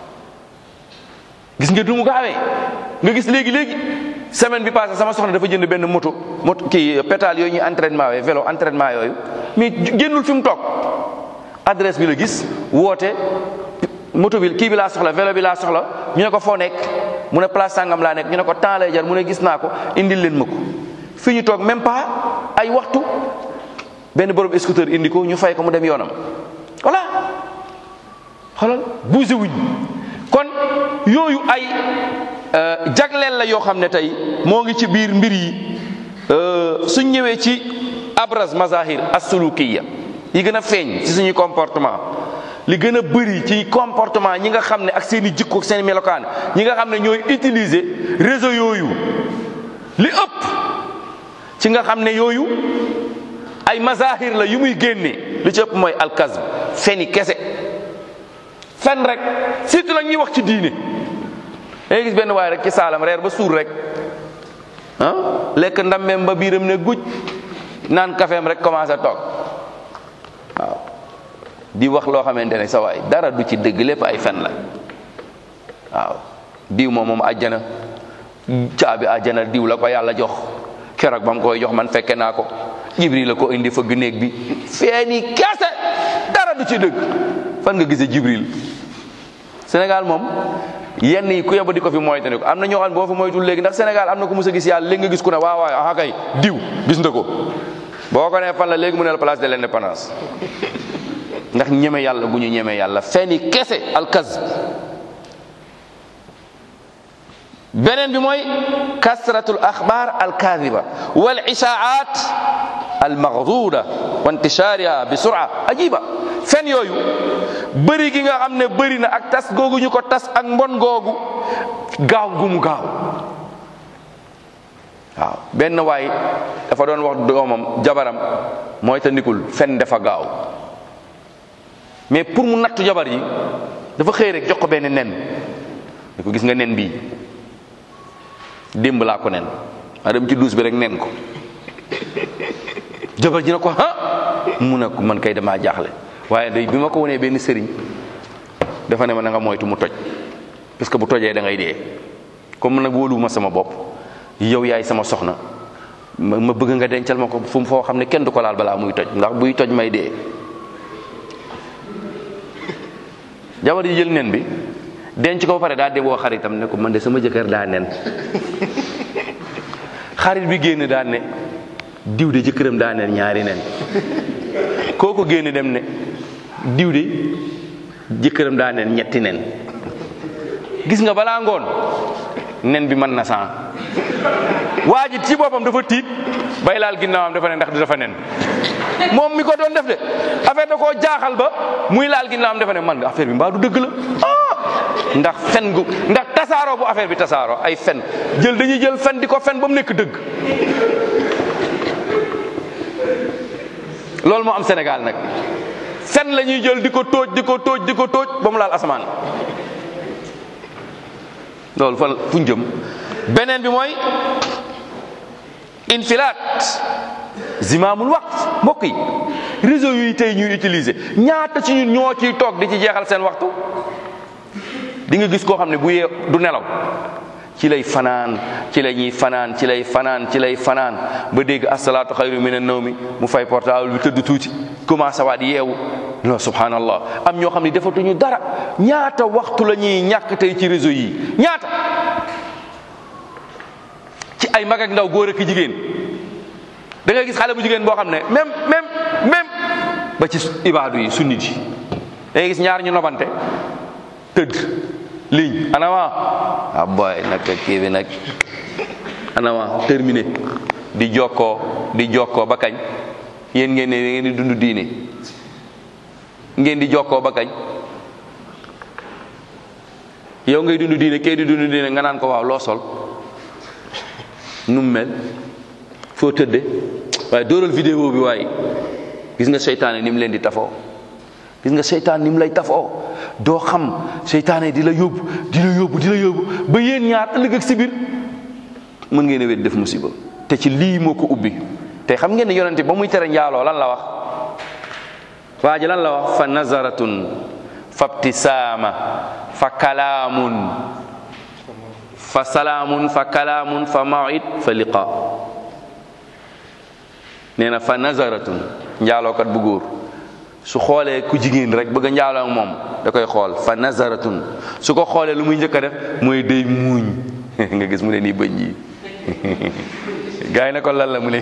gis nga du mu gaawee nga gis léegi léegi semaine bi passé sama soxna dafa jënd benn moto moto kii pétale yooyu ñuy entraînement yooyu vélo entraînement yooyu mais génnul fi mu toog adresse bi la gis woote moto bi kii bi laa soxla vélo bi laa soxla ñu ne ko foo nekk mu ne place sangam laa nekk ñu ne ko temps lay jar mu ne gis naa ko indil leen ma ko fii ñu toog même pas ay waxtu benn borom scooter indi ko ñu fay ko mu dem yoonam voilà xoolal bougé wuñ kon yooyu ay jagleel la yoo xam ne tey moo ngi ci biir mbir yi suñ ñëwee ci abraz mazahir as-sulukiya yi gën a feeñ ci suñuy comportement li gën a bëri ci comportement ñi nga xam ne ak seen i jikko ak seen i melokaan ñi nga xam ne ñooy utiliser réseau yooyu li ëpp ci nga xam ne yooyu ay mazahir la yu muy génne li ci ëpp mooy alkazb feni kese fen rek surtout nag ñuy wax ci diine dangay gis benn waay rek ci saalam reer ba suur rek ah lekk ndammeem ba biiram ne guj naan kafeem rek commencé toog waaw di wax loo xamante ne sa waay dara du ci dëgg lépp ay fen la waaw diw moom moom àjjana caabi àjjana diw la ko yàlla jox keroog ba mu koy jox man fekke naa ko jibril la ko indi fëgg néeg bi feeni kese dara du ci dëgg fan nga gisee jibril Sénégal moom yenn yi ku yóbbu di ko fi moytandi ko am na ñoo xam ne boo fi moytul léegi ndax Sénégal am na ku mus a gis yàlla léegi nga gis ku ne waaw waaw aha kay diw gis nga ko boo ko nee fan la léegi mu ne la place de l'indépendance ndax ñeme yàlla bu ñu ñeme yàlla fenni kese alkaz beneen bi mooy kasratul axbaar alkaadiba wal ishaa'aat almaghduuda wa intishaariha bi sura ajiba fen yooyu bëri gi nga xam ne bëri na ak tas googu ñu ko tas ak mbon googu gaaw gu mu gaaw waaw benn waay dafa doon wax doomam jabaram mooy ta ndikul fen dafa gaaw mais pour mu nattu jabar yi dafa xëy rek jox ko benn nen ne ko gis nga nen bii démb laa ko nen ma dem ci duus bi rek nen ko jabar ji ne ko ah mu ne ko man kay damaa jaaxle waaye day bi ma ko wonee benn sëriñ dafa ne ma na nga moytu mu toj parce que bu tojee da ngay dee comme nag wóoluwuma sama bopp yow yaay sama soxna ma ma bëgg nga dencal ma ko fu mu foo xam ne kenn du ko laal balaa muy toj ndax buy toj may dee jabar yi jël nen bi denc ko ba pare daa deboo xaritam ne ko man de sama jëkkër daa nen xarit bi génn daa ne diw de jëkkëram daa nen ñaari nen kooku génn dem ne diw de jëkkëram daa nen ñetti nen gis nga balaa ngoon nen bi mën na san waa ji ci boppam dafa tiit bay laal ginnaawam dafa ne ndax du dafa nen moom mi ko doon def de affaire da koo jaaxal ba muy laal ginnaawam dafa ne man affaire bi mbaa du dëgg la ah ndax fen gu ndax tasaaroo bu affaire bi tasaaroo ay fen jël dañuy jël fen di ko fen ba mu nekk dëgg loolu moo am Sénégal nag fen la ñuy jël di ko tóoj di ko tóoj di ko tóoj ba mu laal asamaan loolu fa fu ñu jëm beneen bi mooy infilaat zimaamul waqt mbokk yi réseau yi tey ñuy utiliser ñaata ci ñun ñoo ciy toog di ci jeexal seen waxtu di nga gis koo xam ne bu yee du nelaw ci lay fanaan ci la ñuy fanaan ci lay fanaan ci lay fanaan ba dégg asalaatu xayru min an-nawmi mu fay portable bi tëdd tuuti commencé waat yeewu non subhanallah am ñoo xam ne defatuñu dara ñaata waxtu la ñuy ñàkk tey ci réseau yi ñaata ci ay mag ak ndaw góor ak jigéen da ngay gis xale bu jigéen boo xam ne même même même ba ci ibaadu yi sunnit yi da ngay gis ñaar ñu nobante tëdd ligne anama ah boy nag kii bi nag anama terminé di jokkoo di jokkoo ba kañ yéen ngeen ne ngeen di dund diine ngeen di jokkoo ba kañ yow ngay dund diine kay di dund diine nga naan ko waaw loo sol nu mu mel foo tëdde waaye dóoral vidéo bi waaye gis nga seytaane ni mu leen di tafoo gis nga seytaan ni mu lay tafoo doo xam seytaane di la yóbbu di la yóbbu di la yóbbu ba yéen ñaar ëllëg ak si biir mën ngeen a wet def musiba te ci lii moo ko ubbi te xam ngeen ne yonente ba muy tere njaaloo lan la wax waa ji lan la wax fa nazaratun fa btisaama fa kalaamun fa salaamun fa kalaamun fa mawid fa liqa nee na fa nazaratun njaalookat bu góor su xoolee ku jigéen rek bëgg a njaaloo ak moom da koy xool fa nazaratun su ko xoolee lu muy njëkk a def mooy day muuñ nga gis mu ne nii bëñ yi gars yi ne ko lan la mu ne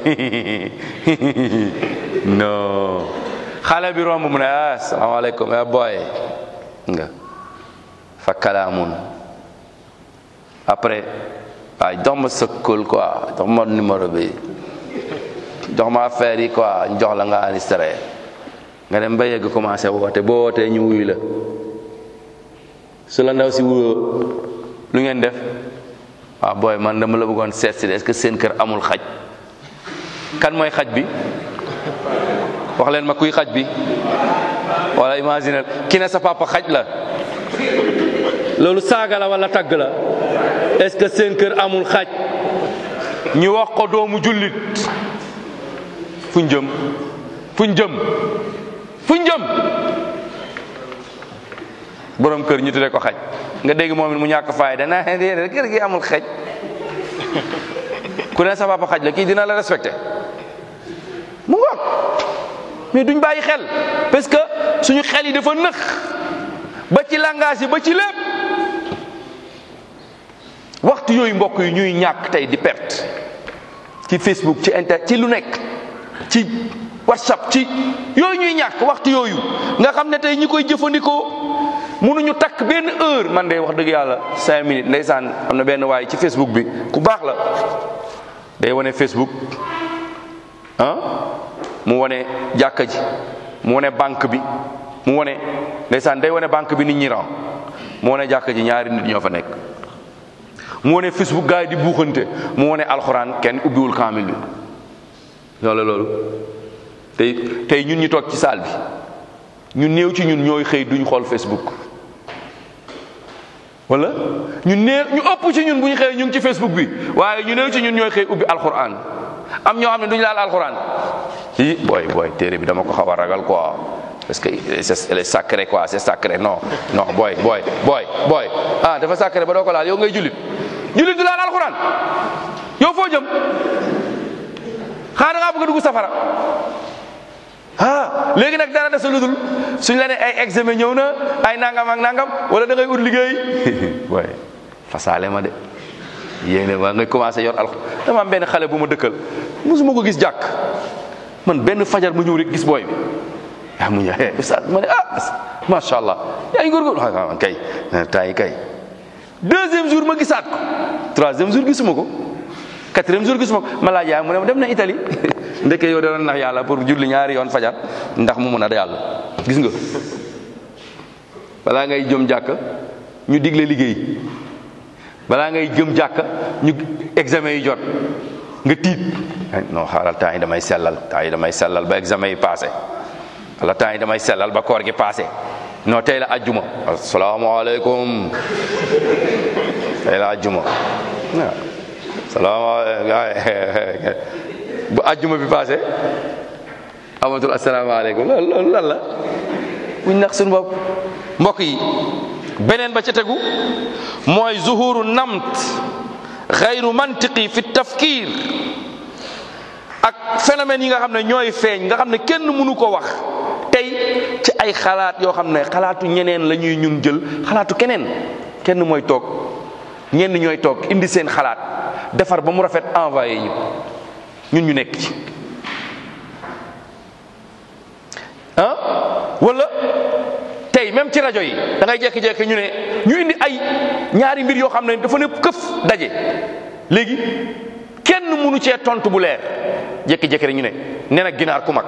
non xale bi romb mu ne ah salaamaaleykum ah boy nga fa kalaamun après waaw jox ma sa kóol quoi jox ma numéro bi jox ma affaire yi quoi jox la nga enregistré nga dem ba yegg commencé woote boo wootee ñu wuyu la su la ndaw si wuyoo lu ngeen def waaw booy man dama la bëggoon seet si est-ce que seen kër amul xaj kan mooy xaj bi wax leen ma kuy xaj bi wala imagine ki ne sa papa xaj la loolu saaga la wala tagg la est-ce que seen kër amul xaj ñu wax ko doomu jullit fuñ jëm fuñ jëm fuñ jëm borom kër ñu tuddee ko xaj nga dégg moom it mu ñàkk faay dana déedéet kër gi amul xaj ku ne sa papa xaj la kii dina la respecté mu ngoog mais duñ bàyyi xel parce que suñu xel yi dafa nëx ba ci langage yi ba ci lépp waxtu yooyu mbokk yi ñuy ñàkk tey di perte ci Facebook ci inter ci lu nekk ci WhatsApp ci yooyu ñuy ñàkk waxtu yooyu nga xam ne tey ñi koy jëfandikoo mënuñu takk benn heure man de wax dëgg yàlla cinq minutes ndeysaan am na benn waay ci Facebook bi ku baax la day wane Facebook ah mu wane jàkka ji mu wane banque bi mu wane ndeysaan day wane banque bi nit ñi ran mu wane jàkka ji ñaari nit ñoo fa nekk mu wane Facebook gars yi di buuxante mu wane alxuraan kenn ubbiwul kaamil bi loolu loolu tey tey ñun ñu toog ci saal bi ñu néew ci ñun ñooy xëy duñ xool Facebook wala ñu néew ñu ëpp ci ñun bu ñu xëy ñu ngi ci Facebook bi waaye ñu néew ci ñun ñooy xëy ubbi alxuraan am ñoo xam ne duñ laal alxuraan i booy booy téere bi dama ko xaw a ragal quoi parce que c'est elle est sacré quoi c'est sacré non non booy booy booy booy ah dafa sacré ba doo ko laal yow ngay jullit jullit du laal alxuraan yow foo jëm xanaa da ngaa bëgg a dugg safara ah léegi nag dara desa ludul suñ la ne ay examen ñëw na ay nangam ak nangam wala da ngay ut liggéey waaye fasaale ma de yéene ma ngay commencé yor alxuraan dama am benn xale bu ma dëkkal mosuma ko gis jàkk man benn fajar mu ñëw rek gis booy bi ah mu ñëw ustaz ma ne ah macha allah yaa ngi góorgóorlu ah kay temps yi kay deuxième jour ma gisaat ko troisième jour gisuma ko quatrième jour gisuma ko ma laaj yaay mu ne ma dem na Italie ndeke yow da doon nax yàlla pour julli ñaari yoon fajar ndax mu mun a yàlla gis nga balaa ngay jëm jàkk ñu digle liggéey balaa ngay jëm jàkk ñu examen yi jot nga tiit non xaaral temps yi damay sellal temps yi damay sellal ba examen yi passé wala temps yi damay sellal ba koor gi passé non tey la ajjuma asalaamaaleykum tey la ajjuma waaw salaamaaleykum bu ajjuma bi passé amatul asalaamaaleykum loolu loolu lan la buñ nax suñu bopp mbokk yi beneen ba ca tegu mooy zuhuru namt xayru mantiqi fi tafkir ak phénomène yi nga xam ne ñooy feeñ nga xam ne kenn mënu ko wax tey ci ay xalaat yoo xam ne xalaatu ñeneen la ñuy ñun jël xalaatu keneen kenn mooy toog ñenn ñooy toog indi seen xalaat defar ba mu rafet envoyé ñu ñun ñu nekk ci ah wala tey même ci rajo yi da ngay jékki-jékki ñu ne ñu indi ay ñaari mbir yoo xam ne dafa ne këf daje léegi kenn mënu cee tontu bu leer jékki-jékki rek ñu ne nee na ginaar ku mag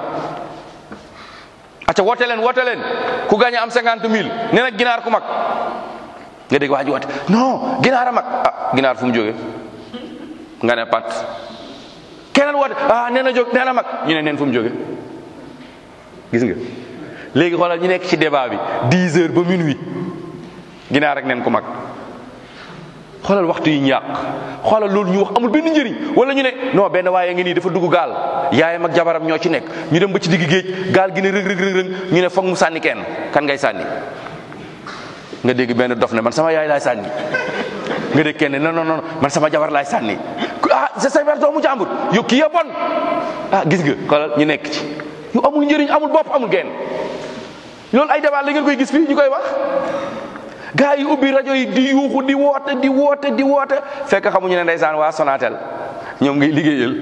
acca woote leen woote leen ku gaañ am cinquante mille nee na ginaar ku mag nga dégg waa ji woote non ginaar a mag ah ginaar fu mu jógee nga ne pat keneen woote ah nee na jóg nee na mag ñu ne neen fu mu jóge gis nga léegi xoolal ñu nekk ci débat bi 10 heures ba minuit ginaar rek neen ku mag xoolal waxtu yi ñu yàq xoolal loolu ñu wax amul benn njëriñ wala ñu ne non benn waaye ngi nii dafa dugg gaal yaayam ak jabaram ñoo ci nekk ñu dem ba ci digg géej gaal gi ne rëg rëg rëg ñu ne foog mu sànni kenn kan ngay sànni nga dégg benn dof ne man sama yaay laay sànni nga dégg kenn non non non man sama jabar laay sànni ah c'est sa doomu jàmbur yow kii ya bon ah gis nga xoolal ñu nekk ci yu amul njëriñ amul bopp amul genn loolu ay débat la ngeen koy gis fii ñu koy wax gaa yi ubbi rajo yi di yuuxu di woote di woote di woote fekk xamuñu ne ndeysaan waa Sonatel ñoom ngay liggéeyal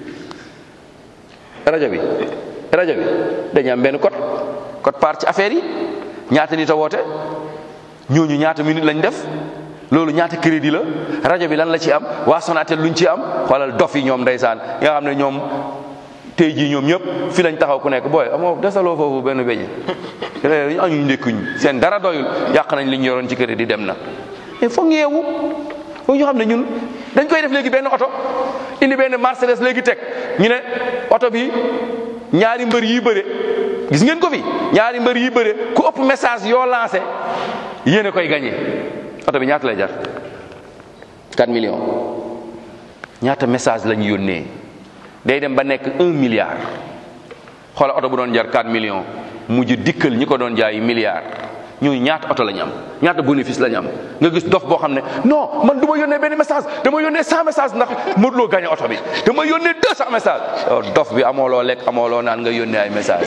rajo bi rajo bi dañu am benn code code part ci affaire yi ñaata nit a woote ñooñu ñaata minute lañ def loolu ñaata crédit la rajo bi lan la ci am waa Sonatel luñ ci am xoolal dof yi ñoom ndeysaan nga xam ne ñoom tey jii ñoom ñëpp fi lañ taxaw ku nekk booy amoo desaloo foofu benn beñe ñu añuñ ndékkuñ seen dara doyul yàq nañ li ñu yoroon ci kër di dem na mais foog yeewu foog ñu xam ne ñun dañ koy def léegi benn oto indi benn Mercedes léegi teg ñu ne oto bi ñaari mbër yi bëre gis ngeen ko fi ñaari mbër yi bëre ku ëpp message yoo lancé yéen a koy gagné oto bi ñaata lay jar 4 millions ñaata message lañ yónnee day dem ba nekk un milliard xoola oto bu doon jar 4 millions mujj dikkal ñi ko doon jaay milliard ñooñu ñaata oto la ñu am ñaata bénéfice la ñu am nga gis dof boo xam ne non man du ma yónnee benn message dama yónnee 100 message ndax Modou Lo gagné oto bi dama yónnee 200 message yow dof bi amoo loo lekk amoo loo naan nga yónnee ay message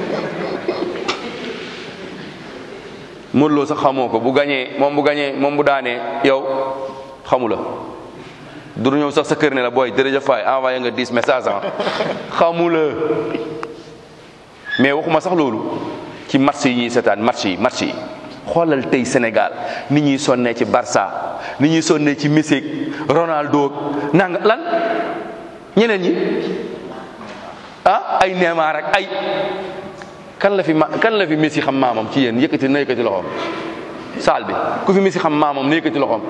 Modou Lo sax xamoo ko bu gagné moom bu gagné moom bu daanee yow xamu la du ñëw sax sa kër ne la booy jërëjëf faay envoyé nga 10 message ah xamu la mais waxuma sax loolu ci match yi ñuy seetaan match yi match yi xoolal tey Sénégal ni ñuy sonnee ci Barça ni ñuy sonnee ci Messi Ronaldo nanga lan ñeneen ñi ah ay Neymar ak ay kan la fi ma kan la fi Messi xam maamam ci yéen yëkkati na yëkkati loxoom saal bi ku fi Messi xam maamam na yëkkati loxoom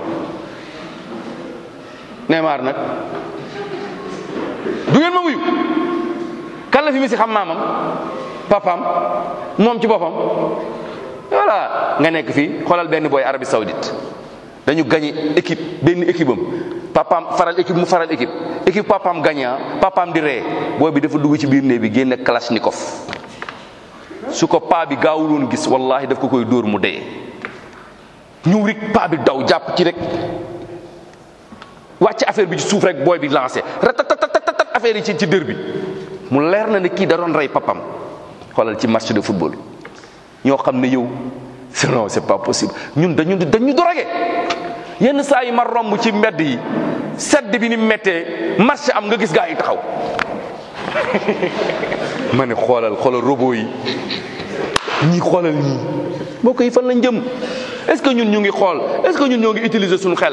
Neymar nag du ngeen ma wuyu kan la fi Messi xam maamam papaam moom ci boppam voilà nga nekk fii xoolal benn booy Arabie Saoudite dañu gagné équipe benn équipe am papaam faral équipe mu faral équipe équipe papaam gagné papaam di ree booy bi dafa dugg ci biir néeg bi génne kalashnikov su ko paa bi gaawul woon gis wallahi daf ko koy dóor mu dee ñëw rek paa bi daw jàpp ci rek wàcc affaire bi ci suuf rek booy bi lancé ratatatat affaire yi ci ci dër bi mu leer na ne kii da doon rey papam xoolal ci match de football ñoo xam ne yow non c'est pas possible ñun dañu dañu dorogé yenn saa yi ma romb ci mbedd yi sedd bi ni méttee marché am nga gis gaa yi taxaw ma ne xoolal xoolal robot yi ñii xoolal ñii mbokk yi fan lañ jëm est-ce que ñun ñu ngi xool est-ce que ñun ñoo ngi utiliser suñu xel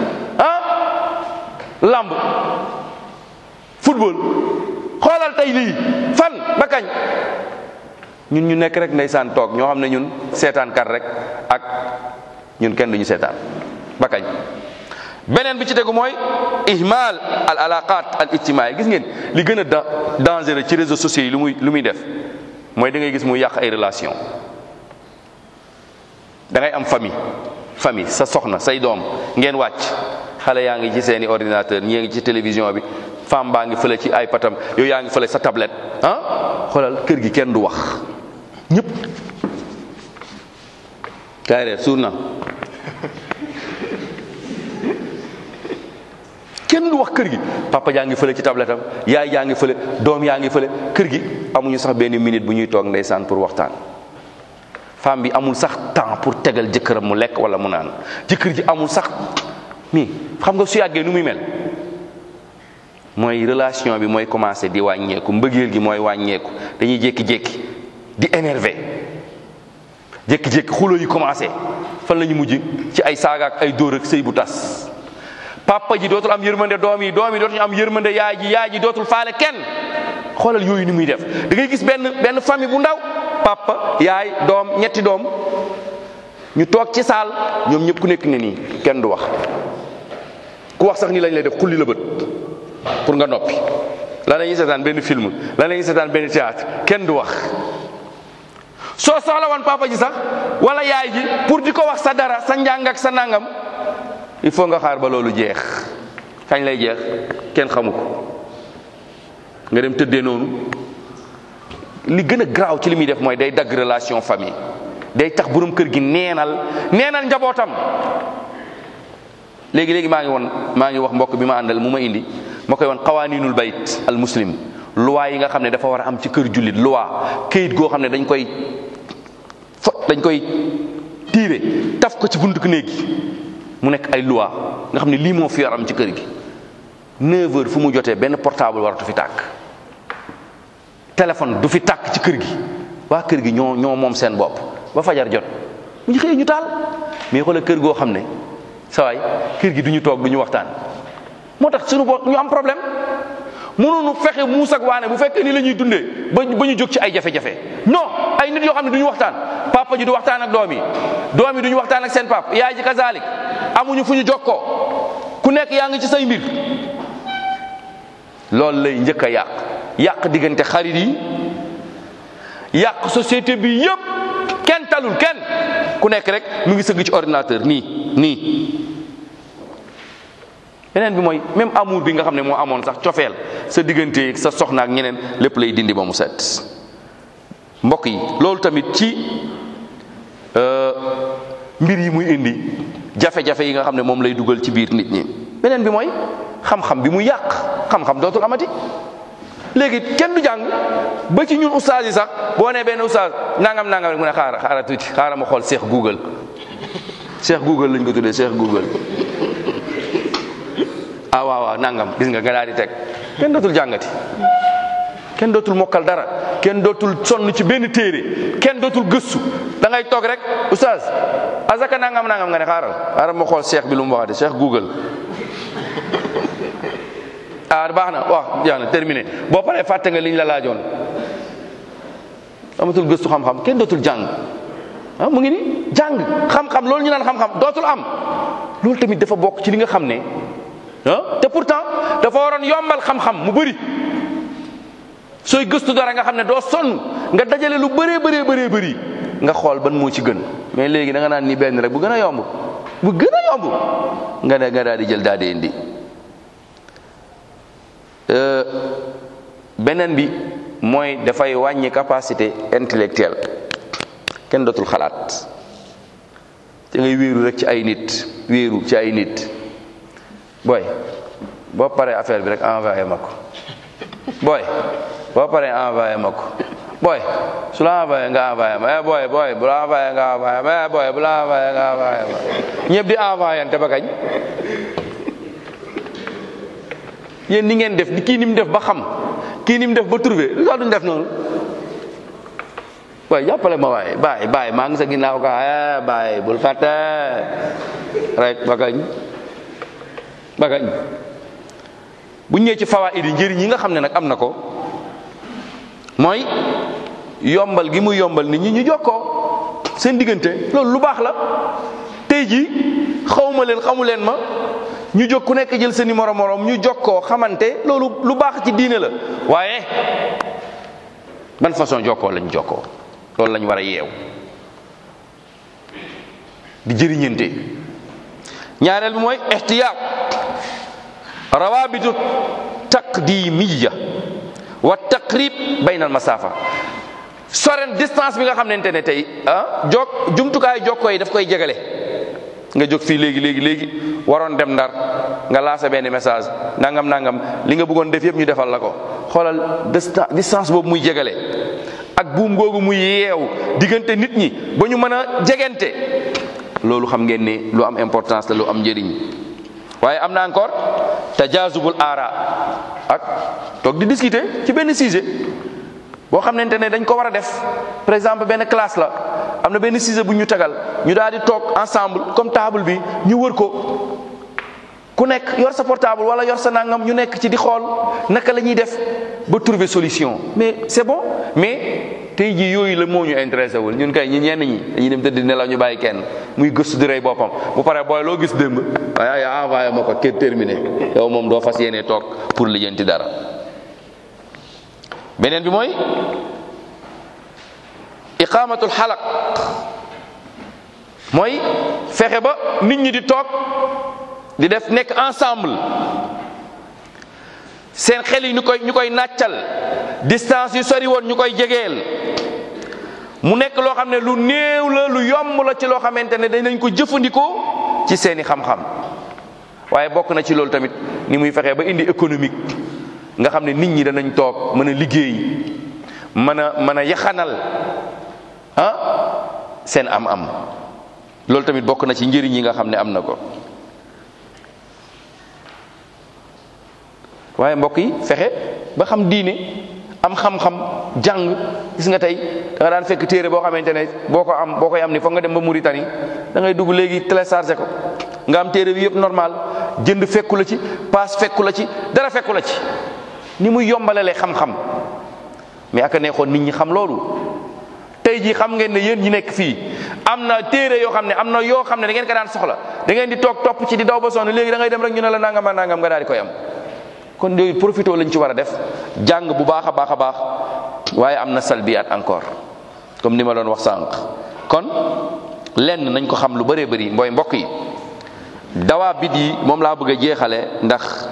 ah lamb football xoolal tey lii fan ba kañ ñun ñu nekk rek ndeysaan toog ñoo xam ne ñun seetaan kat rek ak ñun kenn duñu seetaan ba kañ beneen bi ci tegu mooy ihmal al alaqat al ijtimaai gis ngeen li gën a da dangereux ci réseaux sociaux yi lu muy lu muy def mooy da ngay gis muy yàq ay relation da ngay am famille famille sa soxna say doom ngeen wàcc xale yaa ngi ci seeni ordinateur ñii ngi ci télévision bi femme baa ngi fële ci ay patam yow yaa ngi fële sa tablette ah xoolal kër gi kenn du wax ñëpp kaay reer suur na kenn du wax kër gi papa jaa ngi fële ci tablette am yaay jaa ngi fële doom yaa ngi fële kër gi amuñu sax benn minute bu ñuy toog ndeysaan pour waxtaan femme bi amul sax temps pour tegal jëkkëram mu lekk wala mu naan jëkkër ji amul sax mi xam nga su yàggee nu muy mel mooy relation bi mooy commencé di wàññeeku mbëggeel gi mooy wàññeeku dañuy jékki-jékki di énervé jékki-jékki xulo yi commencé fan la ñu mujj ci ay saaga ak ay dóor ak sëy bu tas papa ji dootul am yërmande doom yi doom yi dootul am yërmande yaay ji yaay ji dootul faale kenn xoolal yooyu ni muy def da ngay gis benn benn famille bu ndaw papa yaay doom ñetti doom ñu toog ci saal ñoom ñëpp ku nekk ne nii kenn du wax ku wax sax nii lañ lay def xulli la bët pour nga noppi lan la ñuy seetaan benn film lan la ñuy seetaan benn théâtre kenn du wax soo soxla woon papa ji sax wala yaay ji pour di ko wax sa dara sa njàng ak sa nangam il faut nga xaar ba loolu jeex kañ lay jeex kenn xamu ko nga dem tëddee noonu li gën a garaaw ci li muy def mooy day dagg relation famille day tax borom kër gi neenal neenal njabootam léegi léegi maa ngi woon maa ngi wax mbokk bi ma àndal mu ma indi ma koy woon xawaaninul bayt al muslim loi yi nga xam ne dafa war a am ci kër jullit loi këyit goo xam ne dañ koy fo dañ koy tiire taf ko ci buntu néeg gi mu nekk ay loi nga xam ne lii moo fi war am ci kër gi 9 heures fu mu jotee benn portable waratu fi tàkk téléphone du fi tàkk ci kër gi waa kër gi ñoo ñoo moom seen bopp ba fajar jot bu ñu xëyee ñu taal mais xoolal kër goo xam ne sawaay kër gi du ñu toog du ñu waxtaan moo tax suñu bopp ñu am problème mënuñu fexe muus ak waane bu fekkee ni la ñuy dundee ba ba ñu jóg ci ay jafe-jafe non ay nit yoo xam ne du ñu waxtaan papa ji du waxtaan ak doom yi doom yi du ñu waxtaan ak seen pap yaay ji kazalik amuñu fu ñu jokkoo ku nekk yaa ngi ci say mbir loolu lay njëkk a yàq yàq diggante xarit yi yàq société bi yëpp kenn talul kenn ku nekk rek mu ngi sëgg ci ordinateur nii nii beneen bi mooy même amour bi nga xam ne moo amoon sax cofeel sa diggante sa soxna ak ñeneen lépp lay dindi ba mu set mbokk yi loolu tamit ci mbir yi muy indi jafe-jafe yi nga xam ne moom lay dugal ci biir nit ñi beneen bi mooy xam-xam bi muy yàq xam-xam dootul amati léegi kenn du jàng ba ci ñun ustaas yi sax boo nee benn ustaas nangam nangam rek mu ne xaara xaara tuuti xaara ma xool Cheikh Google Cheikh Google lañ ko tuddee Cheikh Google ah waaw waaw nangam gis nga nga daal di teg kenn dootul jàngati kenn dootul mokkal dara kenn dootul sonn ci benn téere kenn dootul gëstu da ngay toog rek oustaz azaka nangam nangam nga ne xaaral xaaral ma xool cheikh bi lu mu waxati cheikh google ah baax na wax jeex na terminé boo paree fàtte nga liñ la laajoon amatul gëstu xam-xam kenn dootul jàng ah mu ngi ni jàng xam-xam loolu ñu naan xam-xam dootul am loolu tamit dafa bokk ci li nga xam ne ah te pourtant dafa waroon yombal xam-xam mu bëri sooy gëstu dara nga xam ne doo sonn nga dajale lu bëree bëree bëree bëri nga xool ban moo ci gën mais léegi da nga naan ni benn rek bu gën a yomb bu gën a yomb nga ne nga daal di jël daal di indi beneen bi mooy dafay wàññi capacité intellectuelle kenn dootul xalaat te ngay wéeru rek ci ay nit wéeru ci ay nit booy boo paree affaire bi rek envoyé ma ko booy boo paree envoyé ma ko booy su la envoyé nga envoyé ma eh booy booy bu la envoyé nga envoyé ma eh booy bu la envoyé nga envoyé ma ñëpp di envoyé te ba kañ yéen ni ngeen def kii ni mu def ba xam kii ni mu def ba trouvé lu tax duñ def noonu waaye jàppale ma waaye baay baay maa ngi sa ginnaaw ka eh baay bul fàtte rek ba kañ ba kañ bu ñëwee ci fawaid yi njëriñ yi nga xam ne nag am na ko mooy yombal gi mu yombal nit ñi ñu jokkoo seen diggante loolu lu baax la tey jii xawma leen xamu leen ma ñu jóg ku nekk jël sa numéro morom ñu jokkoo xamante loolu lu baax ci diine la waaye ban façon jokkoo lañ jokkoo loolu lañ war a yeew di jëriñante ñaareel bi mooy ihtiyaat rawabitu taqdimiya wa taqrib bayna al masafa soren distance bi nga xamante ne tey ah jok jumtukaay jokkoo yi daf koy jegale nga jóg fii léegi léegi léegi waroon dem ndar nga lancé benn message nangam nangam li nga bëggoon def yëpp ñu defal la ko xoolal distance boobu muy jegale ak buum googu muy yeew diggante nit ñi ba ñu mën a jegante loolu xam ngeen ne lu am importance la lu am njëriñ waaye am na encore tajazubul aara ak toog di discuter ci benn sujet boo xamante ne dañ ko war a def par exemple benn classe la am na benn sujet bu ñu tegal ñu daal di toog ensemble comme table bi ñu wër ko ku nekk yor sa portable wala yor sa nangam ñu nekk ci di xool naka la ñuy def ba trouver solution mais c'est bon mais tey jii yooyu la moo ñu intéressé wul ñun kay ñi ñenn ñi dañuy dem tëdd nelaw ñu bàyyi kenn muy gëstu di rey boppam bu paree booy loo gis démb waaye yaa envoyé ma ko kër terminé yow moom doo fas yéene toog pour lijjanti dara beneen bi mooy iqamatul xalaq mooy fexe ba nit ñi di toog di def nekk ensemble seen xel yi ñu koy ñu koy nàccal distance yu sori woon ñu koy jegeel mu nekk loo xam ne lu néew la lu yomb la ci loo xamante ne danañ ko jëfandikoo ci seeni xam-xam waaye bokk na ci loolu tamit ni muy fexee ba indi économique nga xam ne nit ñi danañ toog mën a liggéey mën a mën a yaxanal ah seen am-am loolu tamit bokk na ci njëriñ yi nga xam ne am na ko waaye mbokk yi fexe ba xam diine am xam-xam jàng gis nga tey da nga daan fekk téere boo xamante ne boo ko am boo koy am ni foog nga dem ba Mauritanie da ngay dugg léegi téléchargé ko nga am téere bi yëpp normal jënd fekku la ci paas fekku la ci dara fekku la ci ni muy yombalalee xam-xam mais aka neexoon nit ñi xam loolu tey jii xam ngeen ne yéen ñi nekk fii am na téere yoo xam ne am na yoo xam ne da ngeen ko daan soxla da ngeen di toog topp ci di daw ba sonn léegi da ngay dem rek ñu ne la nangam nangam nga daal di koy am kon yooyu profité lañ ci war a def jàng bu baax a baax a baax waaye am na salbiyaat encore comme ni ma doon wax sànq kon lenn nañ ko xam lu bëree bëri mbooy mbokk yi dawaa bit yi moom laa bëgg a jeexale ndax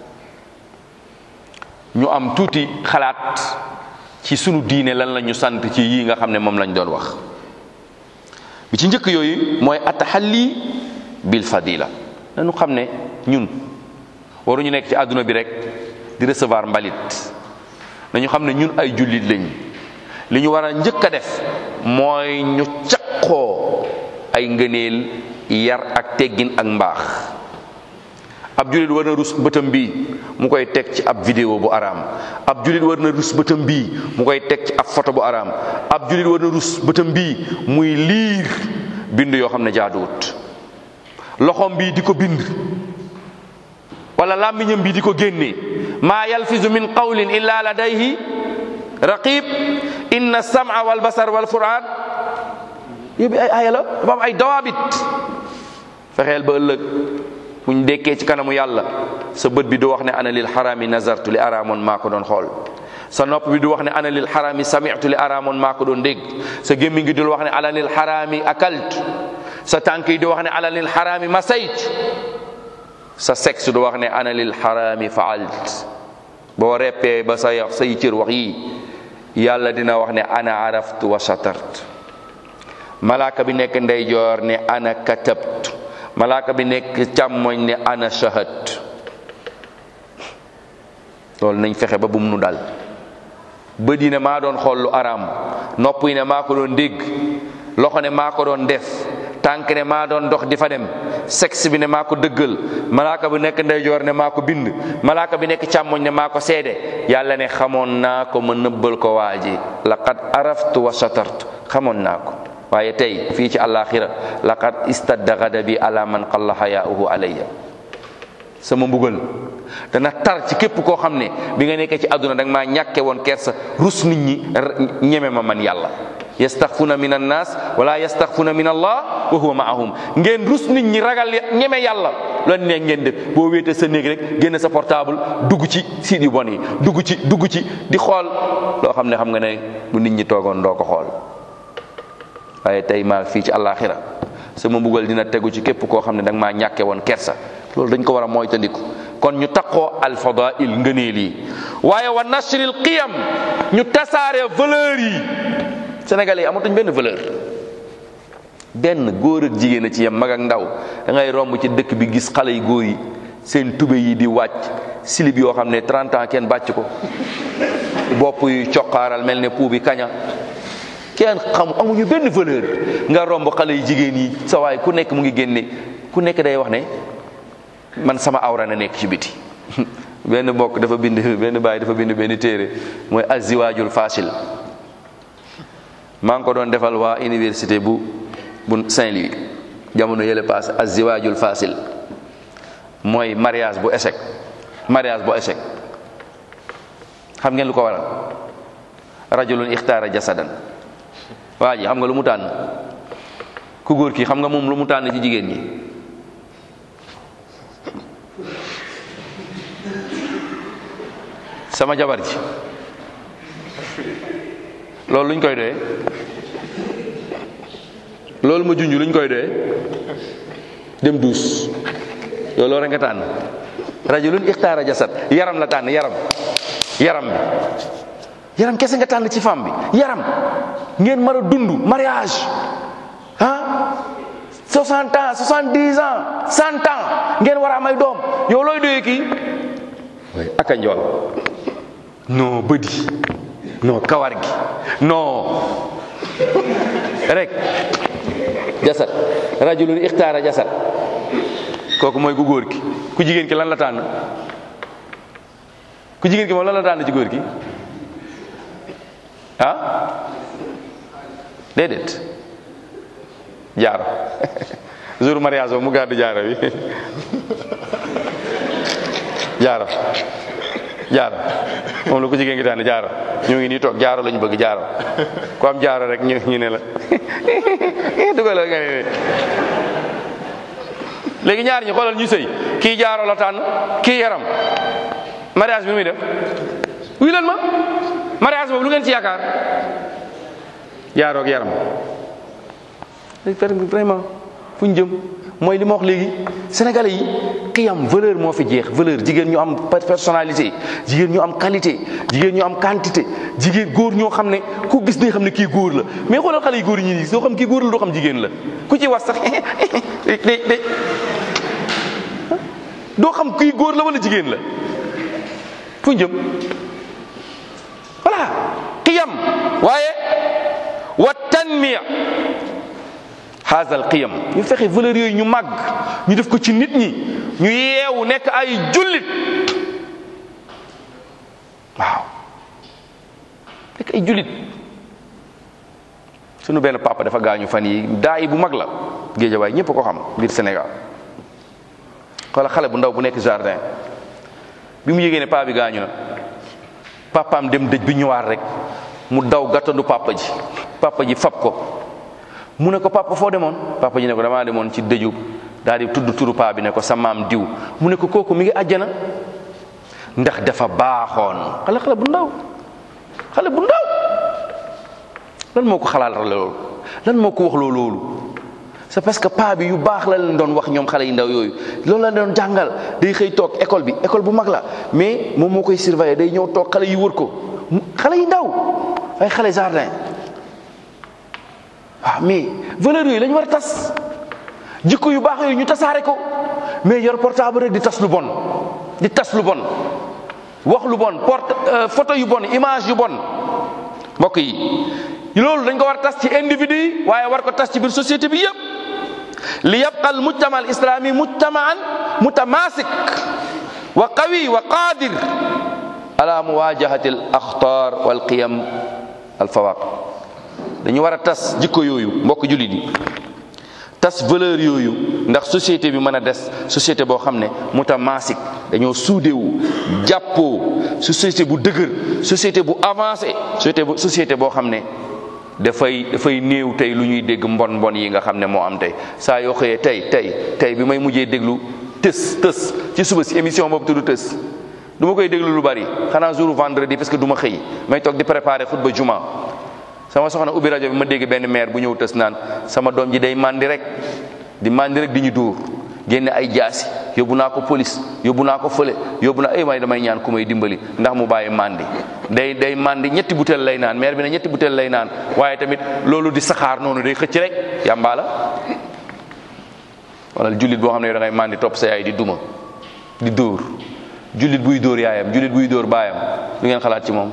ñu am tuuti xalaat ci sunu diine lan la ñu sant ci yii nga xam ne moom lañ doon wax bi ci njëkk yooyu mooy ataxalli bil fadila nañu xam ne ñun waruñu nekk ci àdduna bi rek di recevoir mbalit nañu xam ne ñun ay jullit lañ li ñu war a njëkk a def mooy ñu caqoo ay ngëneel yar ak teggin ak mbaax ab jullit war na rus bëtam bii mu koy teg ci ab vidéo bu araam ab jullit war na rus bëtam bii mu koy teg ci ab photo bu araam ab jullit war na rus bëtam bii muy liir bind yoo xam ne jaaduwut loxoom bii di ko bind wala làmmiñam bi di ko génnee maa yalfizu min qawlin illa ladayhi raqib inna sama wal basar wal furan yóbbi ay aaya la dafa am ay dawaabit fexeel ba ëllëg buñ dekkee ci kanamu yàlla sa bët bi du wax ne ana lil xaraami nazartu li araamoon maa ko doon xool sa nopp bi du wax ne ana lil xaraami sami'tu li araamoon maa ko doon dégg sa gémmiñ gi du wax ne ana lil xaraami akalt sa tànk yi du wax ne ana lil xaraami masayt sa sexe du wax ne ana lil xaraami faalt boo reppee ba sa yax say cër wax yii yàlla dina wax ne ana araftu wa satart malaaka bi nekk ndeyjoor ne ana katabtu malaaka bi nekk càmmoñ ne ana shahat loolu nañ fexe ba bum nu dal bët yi ne maa doon xool lu araam nopp yi ne maa ko doon dégg loxo ne maa ko doon def tànk ne maa doon dox di fa dem sexe bi ne maa ko dëggal malaaka bi nekk ndeyjoor ne maa ko bind malaaka bi nekk càmmoñ ne maa ko seede yàlla ne xamoon naa ko ma nëbbal ko waa ji laqad araftu wa satartu xamoon naa ko waaye tey fii ci àllaaxira laqad istadda gadabi ala man qalla xayaauhu alayya sama mbugal dana tar ci képp koo xam ne bi nga nekkee ci àdduna da nga maa ñàkke woon kersa rus nit ñi ñeme ma man yàlla yastaxfuna min annas wala yastaxfuna min allah wa huwa maahum ngeen rus nit ñi ragal ñeme yàlla loolu ne ngeen def boo wéete sa néeg rek génn sa portable dugg ci site yu bon yi dugg ci dugg ci di xool loo xam ne xam nga ne bu nit ñi toogoon doo ko xool waaye tey maa fii ci àllaaxira sama mbugal dina tegu ci képp koo xam ne danga maa ñàkke woon kersa loolu dañ ko war a moytandiku kon ñu taqoo alfadail ngëneel yi waaye wa nashril qiyam ñu tasaare valeur yi sénégalais yi amatuñ benn valeur benn góor ak jigéen a ci yem mag ak ndaw da ngay romb ci dëkk bi gis xale yu góor yi seen tube yi di wàcc silib yoo xam ne 30 ans kenn bàcc ko bopp yu coqaaral mel ne puu bi kaña kenn xam amuñu benn valeur nga romb xale yu jigéen yi sa waay ku nekk mu ngi génne ku nekk day wax ne man sama awra na nekk ci biti benn mbokk dafa bind benn baay dafa bind benn téere mooy aziwaajul fasil maa ngi ko doon defal waa université bu bu Saint-Louis jamono yële passé aziwaajul fasil mooy mariage bu échec mariage bu échec xam ngeen lu ko waral rajulun ixtaara jasadan waa ji xam nga lu mu tànn ku góor ki xam nga moom lu mu tànn ci jigéen ñi sama jabar ji loolu luñ koy doyee loolu ma junj luñ koy doyee dem duus loolu rek nga tànn rajulun ixtaara jasad yaram la tànn yaram yaram bi yaram kese nga tànn ci femme bi yaram ngeen mën a dund mariage ah 60 ans 70 ans 100 ans ngeen war a may doom yow looy doyee kii way aka njool non bëdi non kawar gi non rek jasad rajulun ixtaara jasad kooku mooy ku góor ki ku jigéen ki lan la tànn ku jigéen ki moom lan la tànn ci góor ki ah déedéet jaaro jour mariage boobu mu gàddu jaaro bi jaaro jaaro moom la ko jigéen ngi tànn jaaro ñoo ngi nii toog jaaro lañu bëgg jaaro ku am jaaro rek ñu ñu ne la dugalal nga ne léegi ñaar ñi xoolal ñu sëy kii jaaro la tànn kii yaram mariage bi muy def wuy leen ma mariage boobu lu ngeen ci yaakaar jaaro ak yaram vraiment fu ñu jëm mooy li ma wax léegi sénégalais yi xiyam valeur moo fi jeex valeur jigéen ñu am personnalité jigéen ñu am qualité jigéen ñu am quantité jigéen góor ñoo xam ne ku gis ne xam ne kii góor la mais xoolal xale yi góor yi ñi doo xam kii góor la doo xam jigéen la ku ci wax sax day day doo xam kii góor la wala jigéen la fu ñu jëm voilà qiyam waaye wa tanmiya haazal qiyam ñu fexe valeur yooyu ñu màgg ñu def ko ci nit ñi ñu yeewu nekk ay jullit waaw nekk ay jullit sunu benn papa dafa gaañu fan yi daay bu mag la géejawaay ñëpp ko xam biir Sénégal xoola xale bu ndaw bu nekk jardin bi mu yégée ne paa bi gaañu na papaam dem dëj bi ñëwaat rek mu daw gàttandu papa ji papa ji fab ko mu ne ko papa foo demoon papa ji ne ko damaa demoon ci dëju daal di tudd turu paa bi ne ko sa maam diw mu ne ko kooku mi ngi àjjana ndax dafa baaxoon xale xale bu ndaw xale bu ndaw lan moo ko xalaat la loolu lan moo ko wax loo loolu c'est parce que paa bi yu baax la leen doon wax ñoom xale yu ndaw yooyu loolu la doon jàngal day xëy toog école bi école bu mag la mais moom moo koy surveiller day ñëw toog xale yi wër ko xale yu ndaw ay xale jardin waaw mais valeurs yooyu la ñu war a tas jikko yu baax yooyu ñu tasaare ko mais yor portable rek di tas lu bon di tas lu bon wax lu bon porte photo yu bon image yu bon mbokk yi loolu dañ ko war a tas ci individu yi waaye war ko tas ci biir société bi yëpp li yabqa al mujtama al islami mujtamaan mutamasik wa qawi wa qadir ala muwajahati al axtar wal qiyam al fawaq dañu war a tas jikko yooyu mbokk jullit yi tas valeur yooyu ndax société bi mën a des société boo xam ne mutamasik dañoo suudewu jàppoo société bu dëgër société bu avancé société bu société boo xam ne dafay dafay néew tey lu ñuy dégg mbon mbon yi nga xam ne moo am tey saa yoo xëyee tey tey tey bi may mujjee déglu tës tës ci suba si émission boobu tudd tës du ma koy déglu lu bari xanaa jour vendredi parce que du ma xëy may toog di préparer xutba juma sama soxna ubbi rajo bi ma dégg benn maire bu ñëw tës naan sama doom ji day màndi rek di màndi rek di ñu dóor génne ay jaasi yóbbu naa ko police yóbbu naa ko fële yóbbu naa ay may damay ñaan ku may dimbali ndax mu bàyyi màndi day day màndi ñetti butéel lay naan maire bi ne ñetti butéel lay naan waaye tamit loolu di saxaar noonu day xëcc rek yàmbaa la wala jullit boo xam ne da ngay màndi topp sa yaay di duma di dóor jullit buy dóor yaayam jullit buy dóor baayam lu ngeen xalaat ci moom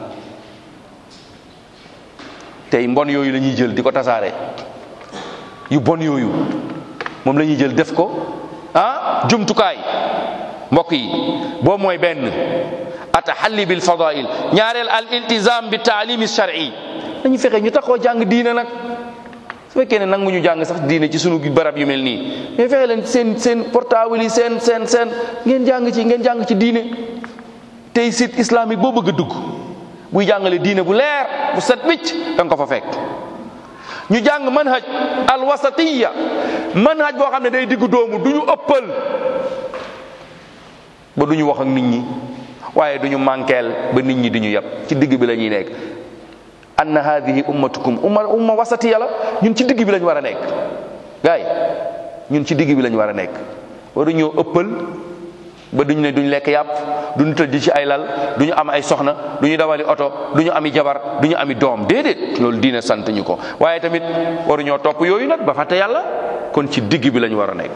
tey mbon yooyu la ñuy jël di ko tasaare yu bon yooyu moom la ñuy jël def ko ah jumtukaay mbokk yi boobu mooy benn ataxalli bil fadail ñaareel al iltizam bi taalimi shar'i dañu fexe ñu taxoo jàng diine nag su fekkee ne nangu ñu jàng sax diine ci sunu barab yu mel nii mais fexe leen seen seen portable yi seen seen seen ngeen jàng ci ngeen jàng ci diine tey site islamique boo bëgg a dugg buy jàngale diine bu leer bu set wicc da nga ko fa fekk ñu jàng manhaj al wasatiya manhaj boo xam ne day diggu doomu du ñu ëppal ba du ñu wax ak nit ñi waaye du ñu mànkeel ba nit ñi di ñu yab ci digg bi la ñuy nekk anna hadihi ummatukum umma umma wasatiya la ñun ci digg bi lañ war a nekk gaay ñun ci digg bi lañ war a nekk waru ñoo ëppal ba duñ ne duñ lekk yàpp duñu tëdd ci ay lal duñu am ay soxna duñu dawali oto duñu ami jabar duñu ami doom déedéet loolu diine sant ñu ko waaye tamit waruñoo topp yooyu nag ba fàtte yàlla kon ci digg bi lañ war a nekk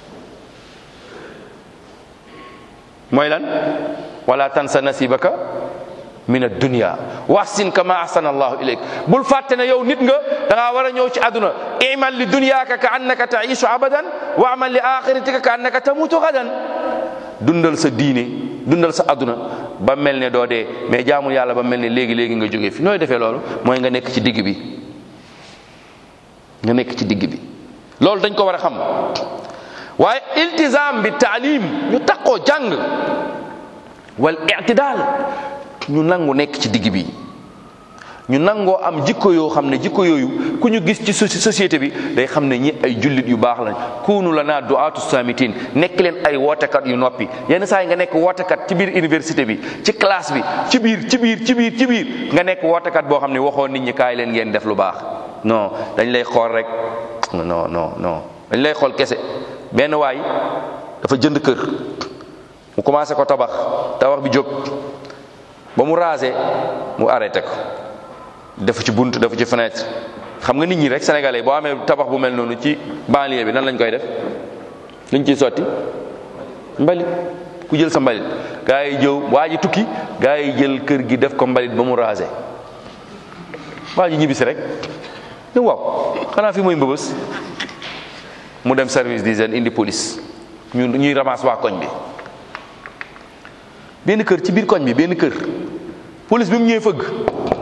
mooy lan wala tansa nasibaka min ad-dunya wahsin kama ahsana allahu ilayk bul fàtte ne yow nit nga da ngaa war a ñëw ci àdduna imal li dunyaka ka annaka taishu abadan wa amal li axiratika ka annaka tamutu gadan dundal sa diine dundal sa àdduna ba mel ne doo dee mais jaamul yàlla ba mel ne léegi léegi nga jógee fi nooy defee loolu mooy nga nekk ci digg bi nga nekk ci digg bi loolu dañ ko war a xam waaye iltizam bi taalim ñu takkoo jàng wal i'tidal ñu nangu nekk ci digg bi ñu nangoo am jikko yoo xam ne jikko yooyu ku ñu gis ci société bi day xam ne ñi ay jullit yu baax lañ kuunu la naa du'aatu samitin nekk leen ay wootekat yu noppi yenn saa yi nga nekk wootekat ci biir université bi ci classe bi ci biir ci biir ci biir ci biir nga nekk wootekat boo xam ne waxoo nit ñi kaay leen ngeen def lu baax non dañ lay xool rek non non non dañ lay xool kese benn waay dafa jënd kër mu commencé ko tabax tabax bi jóg ba mu rasé mu arrêté ko defu ci bunt defu ci fenêtre xam nga nit ñi rek sénégalais boo amee tabax bu mel noonu ci banlieue bi nan lañ koy def luñ ciy sotti mbalit ku jël sa mbalit gaa yi jëw waa ji tukki gaa yi jël kër gi def ko mbalit ba mu rasé waa ji ñibbisi rek ne waaw xanaa fi mooy mbëbës mu dem service d'hygiène indi police ñu ñuy ramasse waa koñ bi benn kër ci biir koñ bi benn kër police bi mu ñëwee fëgg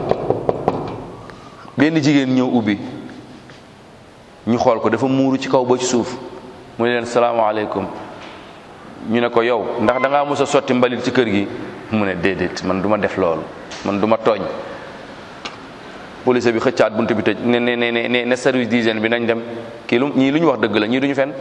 benn jigéen ñëw ubbi ñu xool ko dafa muuru ci kaw ba ci suuf mu ne leen salaamaaleykum ñu ne ko yow ndax da ngaa mos a sotti mbalit ci kër gi mu ne déedéet man du ma def loolu man du ma tooñ police bi xëccaat bunt bi tëj ne ne ne ne ne service d'hygiène bi nañ dem kii lu ñii lu ñu wax dëgg la ñii duñu fen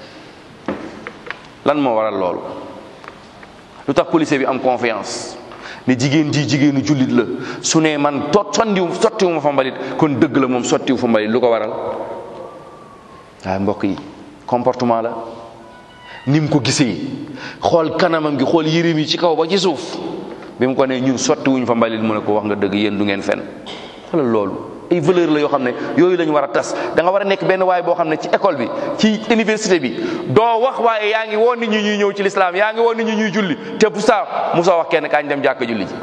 lan moo waral loolu lu tax policier bi am confiance ne jigéen ji jigéenu jullit la su ne man tot sondiwu sottiwu ma fa mbalit kon dëgg la moom sottiwu fa mbalit lu ko waral waaye mbokk yi comportement la ni mu ko gisee xool kanamam gi xool yërim yi ci kaw ba ci suuf bi mu ko ne ñun sotti wuñ fa mbalit mu ne ko wax nga dëgg yéen du ngeen fen xoolal loolu ay valeur la yoo xam ne yooyu la ñu war a tas da nga war a nekk benn waay boo xam ne ci école bi ci université bi doo wax waaye yaa ngi woo nit ñi ñuy ñëw ci lislaam yaa ngi woo nit ñi ñuy julli te bu saa mu soo wax kenn kaañ dem jàkka julli ji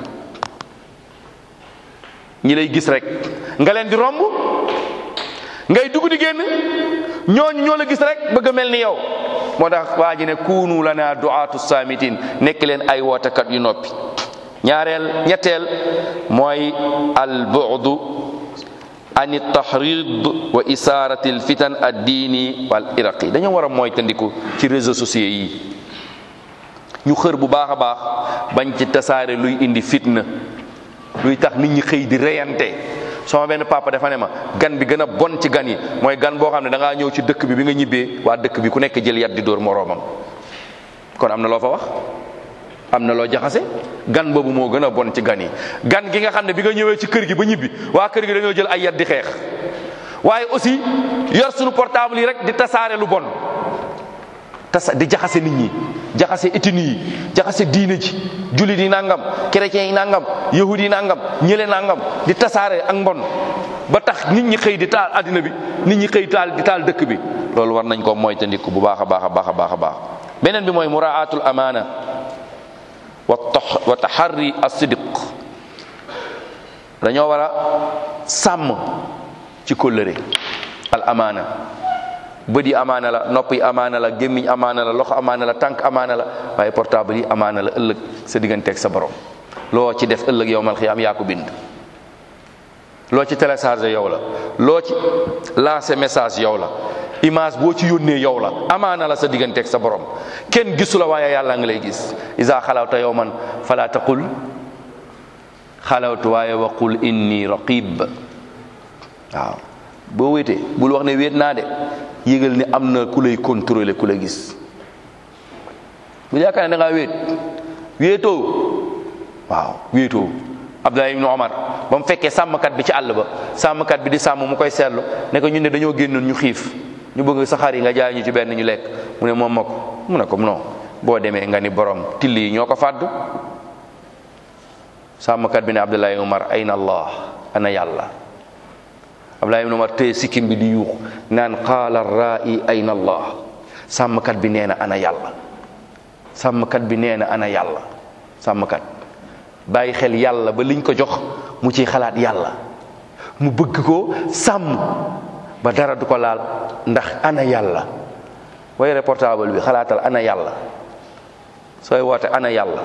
ñi lay gis rek nga leen di romb ngay dugg di génn ñooñu ñoo la gis rek bëgg a mel ni yow moo tax waa ji ne kuunu lana du'aatu saamitin nekk leen ay wootekat yu noppi ñaareel ñetteel mooy al bu'du an tahrid wa isaarati al fitan ad diini wal iraqi dañoo war a mooy tandiku ci réseaux sociaux yi ñu xër bu baax a baax bañ ci tasaare luy indi fitna luy tax nit ñi xëy di reyante sama benn papa dafa ne ma gan bi gën a bon ci gan yi mooy gan boo xam ne da ngaa ñëw ci dëkk bi bi nga ñibbee waa dëkk bi ku nekk jël yat di dóor moroomam kon am na loo fa wax am na loo jaxase gan boobu moo gën a bon ci gan yi gan gi nga xam ne bi nga ñëwee ci kër gi ba ñibbi waa kër gi dañoo jël ay yat di xeex waaye aussi yor suñu portable yi rek di tasaare lu bon tasa di jaxase nit ñi jaxase ethnie yi jaxase diine ji jullit yi nangam chrétiens yi nangam yahudi yi nangam ñële nangam di tasaare ak mbon ba tax nit ñi xëy di taal addina bi nit ñi xëy taal di taal dëkk bi loolu war nañ ko moytandiku bu baax a baax a baax a baax a baax beneen bi mooy muraatul amaana wa wa taxarri as-sidq dañoo war a sàmm ci kóllëre al amaana bët yi amaana la nopp yi amaana la gémmiñ amaana la loxo amaana la tànk amaana la waaye portable yi amaana la ëllëg sa digganteeg sa borom loo ci def ëllëg yow mal xiyaam yaa ko bind loo ci téléchargé yow la loo ci lancé message yow la image boo ci yónnee yow la amaana la sa digganteeg sa borom kenn gisu la waaye yàlla nga lay gis isa xalawta yow man fala taqul xalawtu waaye waqul inni raqib waaw boo wéetee bul wax ne wéet naa de yëgal ne am na ku lay contrôler ku la gis bu yaakaar ne da ngaa wéet wéetoo waaw wéetoo Abdullah ibn Omar ba mu fekkee sàmmkat bi ci àll ba sàmmkat bi di sàmm mu koy seetlu ne ko ñun ne dañoo génnoon ñu xiif ñu bëgg saxaar yi nga jaay ñu ci benn ñu lekk mu ne moom ma ko mu ne ko non boo demee nga ni borom till yi ñoo ko fàdd sàmmkat bi ne Abdullah ibn Omar ayna Allah ana yàlla Abdullah ibn Omar téye sikkim bi di yuux naan qaala ra'i ayna Allah sàmmkat bi nee na ana yàlla sàmmkat bi nee na ana yàlla sàmmkat bàyyi xel yàlla ba liñ ko jox mu ciy xalaat yàlla mu bëgg ko sàmm ba dara du ko laal ndax ana yàlla way reportable bi xalaatal ana yàlla sooy woote ana yàlla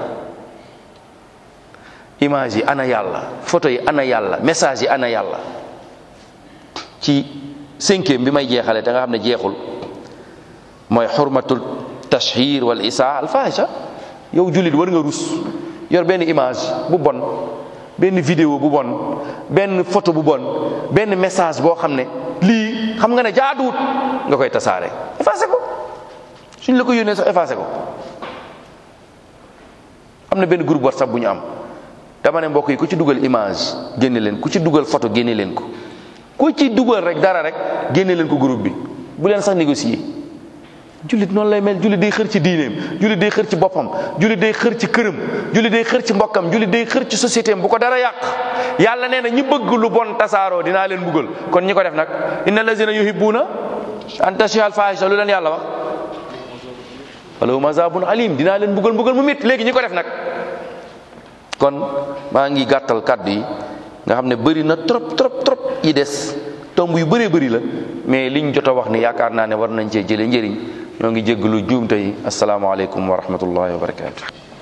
image yi ana yàlla photo yi ana yàlla message yi ana yàlla ci cinquième bi may jeexale te nga xam ne jeexul mooy xurmatul tashhir wal isaa al fahisha yow jullit war nga rus yor benn image bu bon benn vidéo bu bon benn photo bu bon benn message boo xam ne lii xam nga ne jaaduwut nga koy tasaare effacé ko suñ la ko yónnee sax effacé ko am na benn groupe whatsapp bu ñu am dama ne mbokk yi ku ci dugal image génne leen ku ci dugal photo génne leen ko ku ci dugal rek dara rek génne leen ko groupe bi bu leen sax négocier jullit noonu lay mel jullit day xër ci diineem jullit day xër ci boppam jullit day xër ci këram jullit day xër ci mbokkam jullit day xër ci société am bu ko dara yàq yàlla nee na ñi bëgg lu bon tasaaroo dinaa leen buggal kon ñi ko def nag inna lazina yuhibbuna an tashiha al fahisha lu leen yàlla wax walahum azabun alim dinaa leen buggal buggal mu mit léegi ñi ko def nag kon maa ngi gàttal kàddu yi nga xam ne bëri na trop trop trop yi des tomb yu bëree bëri la mais liñ jot a wax ni yaakaar naa ne war nañ cee jëlee njëriñ ñoo ngi jéggalu juumte yi asalaamaaleykum wa rahmatullahi wa barakaatu.